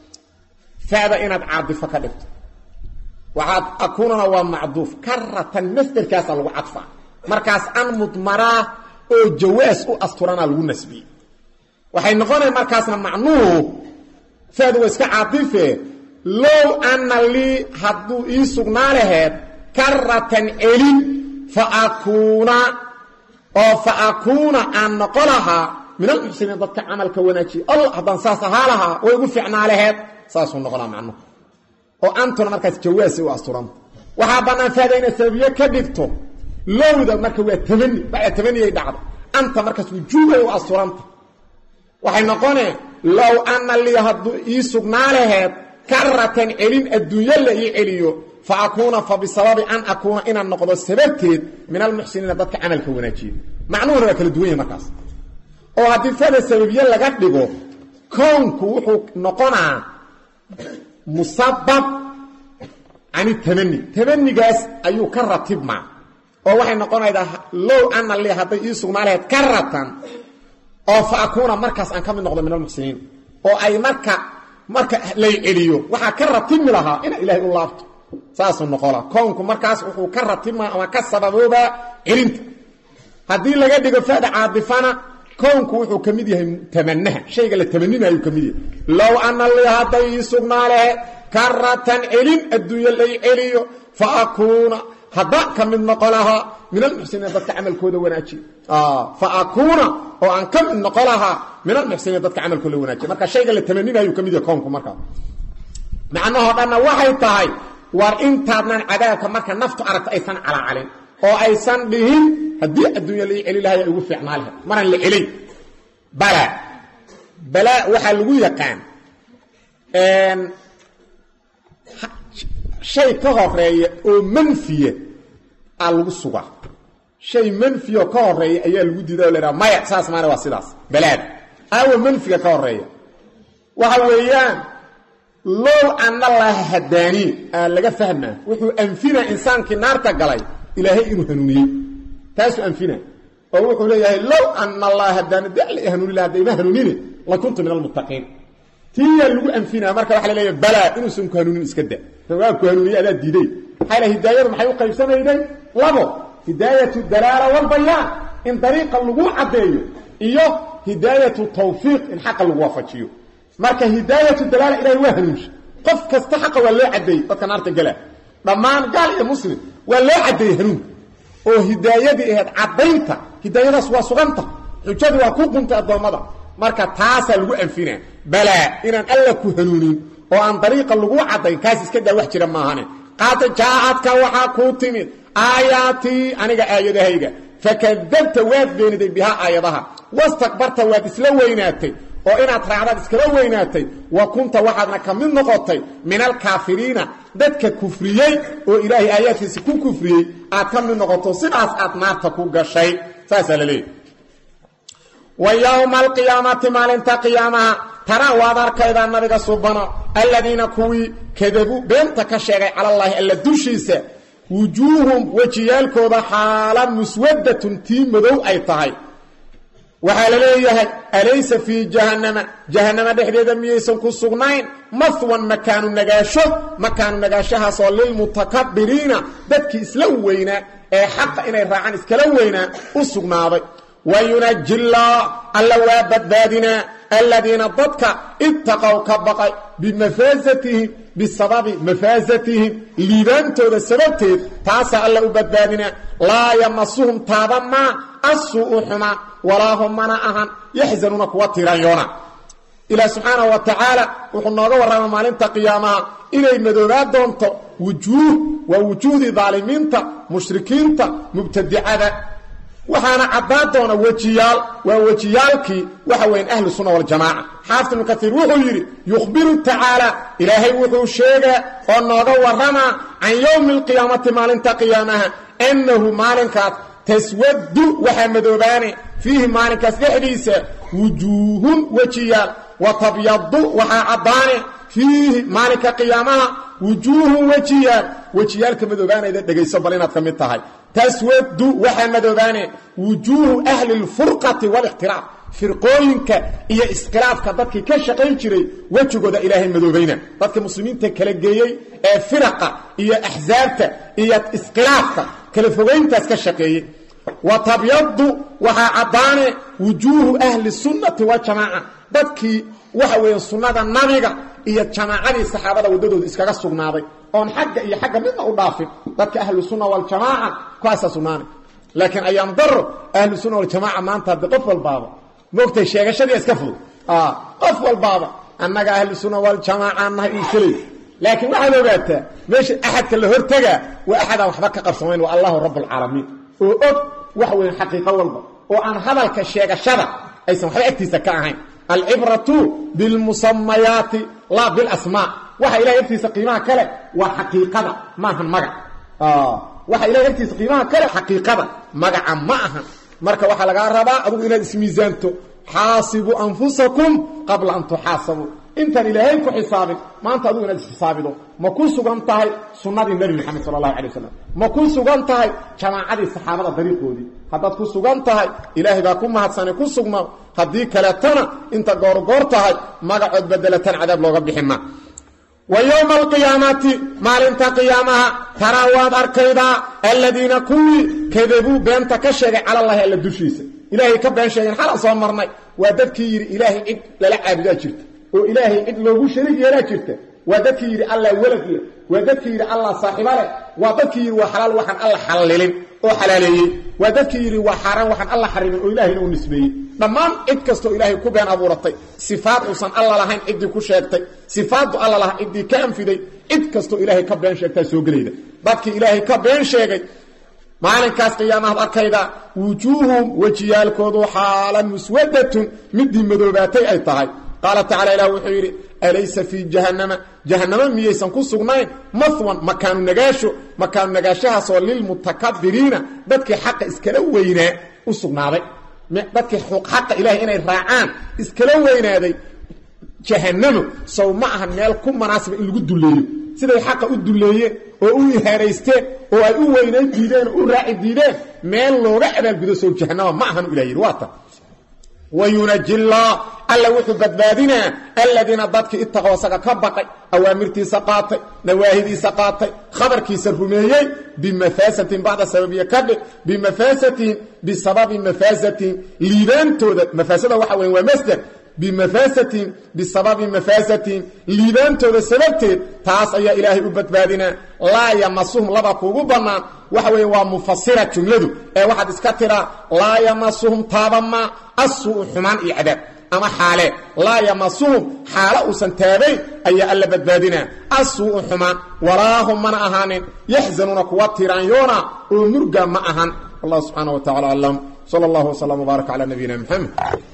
fada inaad caadifo ka dhigto waxaad akuunana waa macduuf karatan masderkaasaa lagu cadfaa markaas an mudmaraa oo jawaas u asturanaa lagu nasbiyey waxay noqonaya markaasna macnuhu fadu waa iska caadife low anna lii hadduu ii sugnaa laheed karatan celin fa akuuna oo fa akuuna aan noqo lahaa min almuxsiniin dadka camalka wanaajiya allah haddaan saas ahaa lahaa way igu ficnaa laheed saasuu noqonaa macnuhu oo antuna markaas jawaasa u asturanta waxaa bannaan faada inaad sababiye ka dhigto lowda marka waa tamani bacda tamaniyay dhacdo anta markaas wujuubay u asturanta waxay noqonee low anna lii hadduu ii sugnaa laheed karatan celin adduunyo la ii celiyo fa akuuna fa bisababi an akuuna inaan noqdo sababteed min almuxsiniina dadka camalka wanaajiya macnuhuna waa kala duwan yahay markaas oo haddii fada sababiye laga dhigo kownku wuxuu noqonaa musabab can tamani tamanigaas ayuu ka ratibmaa oo waxay noqonaydaa low ana li hadday ii sugnaa lahayd karatan oo fa akuuna markaas aan ka mid noqdo min almuxsiniin oo ay marka marka lay celiyo waxaa ka ratibmi lahaa ina ilaahay u laabto saasuu noqola kownku markaas wuxuu ka ratibmaa ama ka sababoobaa celinta haddii laga dhigo fada caadifana kownku wuxuu ka mid yahay tamanaha shayga la tamaninaayuu ka mid yahay low ana li hadday ii sugnaa lahayd karatan celin adduunyo lay celiyo fa akuuna haddaan ka mid noqo lahaa min almuxsiniin dadka camalkooda wanaajiya fa akuuna oo aan ka mid noqo lahaa min almuxsiniin dadka camalkooda wanaajiya marka shayga la tamaninaayuu ka mid yahay kownku markaa macnahoo dhanna waxay tahay war intaadnan cadaabka marka naftu aragto aysan calacalin oo aysan dhihin haddii adduunya lai celi lahay ugu fiicnaa lahay maraan la celin bala bala waxaa lagu yaqaan shay ka horeeya oo manfiya aa lagu sugaa shay manfiyaoo ka horeeya ayaa lagu diida o la dhaha maya saas maana waa sidaas balaada aawa manfiga ka horeeya waxa weeyaan low ana laha hadaanii aa laga fahmaa wuxuu anfinaa insaankii naarta galay ilaahay inuu hanuuniyey taasuu anfina oo wuxuu leeyahay low ana allaha hadaani de alla hanuuni laha hadda ima hanuunine la kuntu min almuttaqiin tiyaa lagu anfinaa marka waxa la leeyahay balaa inuusan ku hanuunin iska da waa ku hanuuniye adaa diiday maxaa la hidaayadu maxay u qaybsamayday labo hidaayatu dalaala walbayaan in dariiqa lagu caddeeyo iyo hidaayatu tawfiiq in xaqa lagu waafajiyo marka hidaayatu dalaala ilahay waa hanuunsha qof kasta xaqa waa loo caddeeyey dadka naarta gala dhammaan gaal iyo muslim waa loo caddeeyey hanuunka oo hidaayadii ahayd caddaynta hidaayadaas waa suganta xujadu waa ku quntay addoommada marka taasaa lagu anfinaa balaa inaan alla ku hanuunin oo aan dariiqa lagu caddayn kaas iska daa wax jira maahane qad jaacadka waxaa kuu timid aayaatii aniga aayadahayga fakadabta waad beeniday bihaa aayadaha wastakbarta waad isla weynaatay oo inaad raacdaad iskala weynaatay wa kunta waxaadna ka mid noqotay min alkaafiriina dadka kufriyey oo ilaahay aayaadkiisi ku kufriyey aad ka mid noqoto sidaas aad naarta ku gashay saasaa la leeyahy wa yowma alqiyaamati maalinta qiyaamaha taraa waad arkaydaa nabiga subano aladiina kuwii kadabuu beenta ka sheegay calallaahi alla dushiisa wujuuhum wejiyaalkooda xaala muswadatun tii madow ay tahay waxaa la leeyahay alaysa fii jahannama jahannama dhexdeeda miyaysan ku sugnayn mahwan makaanu nagaasho makaanu nagaashahaasoo lilmutakabiriina dadkii isla weynaa ee xaqa inay raacaan iskala weynaa u sugnaaday wa yunajillah alla waa badbaadinaa aladiina dadka ittaqow ka baqay bimafaasatihim bisababi mafaasatihim liibaantooda sababteed taasaa alla u badbaadinaa laa yamasuhum taaba maa assuu'u xumaa walaa hum mana ahan yaxzanuuna kuwa tiranyoona ilaah subxaanahu wa tacaala wuxuu nooga warrama maalinta qiyaamaha inay madoobaa doonto wujuuh waa wujuuhdii daalimiinta mushrikiinta mubtadicada waxaana caddaan doona wejiyaal waa wejiyaalkii waxa weyan ahlu sunna waljamaaca xaafid ibnu kaiir wuxuu yidhi yukhbiru tacaala ilaahay wuxuu sheegaa oo nooga warramaa can yowmi alqiyaamati maalinta qiyaamaha annahu maalinkaas taswadu waxaa madoobaane fiihi maalinkaas dhexdiisa wujuuhun wejiyaal wa tabyadu waxaa caddaane fiihi maalinka qiyaamaha wujuuhun wejiyaal wejiyaalka madoobaanayda dhegayso bal inaad ka mid tahay taswadu waxaa madoobaane wujuuhu ahli lfurqati walikhtilaaf firqooyinka iyo iskhilaafka dadkii ka shaqayn jiray wejigooda ilaahay madoobayna dadka muslimiinta kala geeyey ee firaqa iyo axsaabta iyo iskhilaafka kala fogayntaas ka shaqeeyey wa tabyadu waxaa caddaane wujuuhu ahli sunnati waljamaaca dadkii waxa weeye sunnada nabiga iyo jamaacadii saxaabada waddadooda iskaga sugnaaday oon xagga iyo xagga midna u dhaafin dadka ahlu sunna waljamaaca kuwaasaa sugnaanay laakiin ayaam daro ahlu sunna waljamaaca maanta haddi qof walbaaba moogtay sheegashadii iska fudud qof walbaaba annaga ahlu sunna waljamaaca nahay isaley laakiin waxaad ogaataa meesha axadka la hortagaa waa axadaan waxba ka qabsamayn waa allahu rabbulcaalamiin oo og waxa weeye xaqiiqo walba oo aan hadalka sheegashada aysan waxba agtiisa ka ahayn alcibratu bilmusamayaati laa bilasmaa waxa ilahay agtiisa qiimaha kale waa xaqiiqada maahan magac waxa ilahay agtiisa qiimaha kale xaqiiqada magaca ma ahan marka waxaa lagaa rabaa adugu inaad ismiisaanto xaasibuu anfusakum qabla an tuxaasabuu intaan ilaahay ku xisaabin maanta adugu inaad isxisaabido ma ku sugan tahay sunnadii nebi moxamed sala allahu alay wasalam ma ku sugan tahay jamaacadii saxaabada dariiqoodii haddaad ku sugan tahay ilaahay baa ku mahadsane ku sugnaa haddii kaleetana inta goorgoor tahay magacood bedelatan cadaab looga bixin ma wa yowma alqiyaamati maalinta qiyaamaha taraa waad arkaydaa aladiina kuwii kadabuu beenta ka sheegay calallaahi alla dushiisa ilaahay ka been sheegeen xalaan soo marnay waa dadkii yidhi ilaahay cid lala caabudaa jirta oo ilaahay cid loogu shariig yeelaa jirta waa dadkii yidhi allah welad leh waa dadkii yidhi allah saaxiiba leh waa dadkii yidhi waa xalaal waxaan alla xallilin oo xalaaleeyey waa dadkii yidhi waa xaaraan waxaan alla xarimin oo ilahayna u nisbeeyey dhammaan cid kastoo ilaahay ku been abuuratay sifaad uusan alla lahayn ciddii ku sheegtay sifaaddu alla lahaa ciddii ka anfiday cid kastoo ilaahay ka been sheegtaa soo gelayda dadkii ilaahay ka been sheegay maalinkaas qiyaamahaad arkayda wujuuhum wejiyaalkoodu xaalan muswadatun midii madoobaatay ay tahay qaala tacala ilah wuxuu yidhi alaysa fii jahannama jahannama miyaysan ku sugnayn mahwan makaanu nagaasho makaanu nagaashahaasoo lilmutakabiriina dadkii xaqa iskala weynaa u sugnaaday dadkii xaqa ilahay inay raacaan iskala weynaaday jahannamo sow ma ahan meel ku manaasiba in lagu dulleeyo siday xaqa u dulleeyeen oo u ihaaraysteen oo ay u weynayn diideen oo u raaci diideen meel looga abaalgudo sow jahannama ma ahan ilah yidhi waa tan wayunajillah alla wuxuu badbaadinaa aladiina dadkii itaqow asaga ka baqay awaamirtiisa qaatay nawaahidiisa qaatay khabarkiisa rumeeyey bimafaasatin bacda sababiya ka dhig bimafaasatin bisababi mafaasatihim liibaantooda mafaasada waxa weya waa masder bimafaasatin bisababi mafaasatihim liibaantooda sababteed taas ayaa ilaahay u badbaadinaa laa yamasuhum laba kuugu bannaan waxa weeye waa mufasira jumladu ee waxaad iska tiraa laa yamasuhum taabama asuu xumaan iyo cadaab ama xaale laa yamasuhum xaalo uusan taabayn ayaa alla badbaadinaa asuu xumaan walaahum mana ahaanin yaxzanuuna kuwa tiraanyoona oo murga ma ahan wallah subxaana wa tacala aclam sala allahu wslam wbaarak cala nabiyina mxamed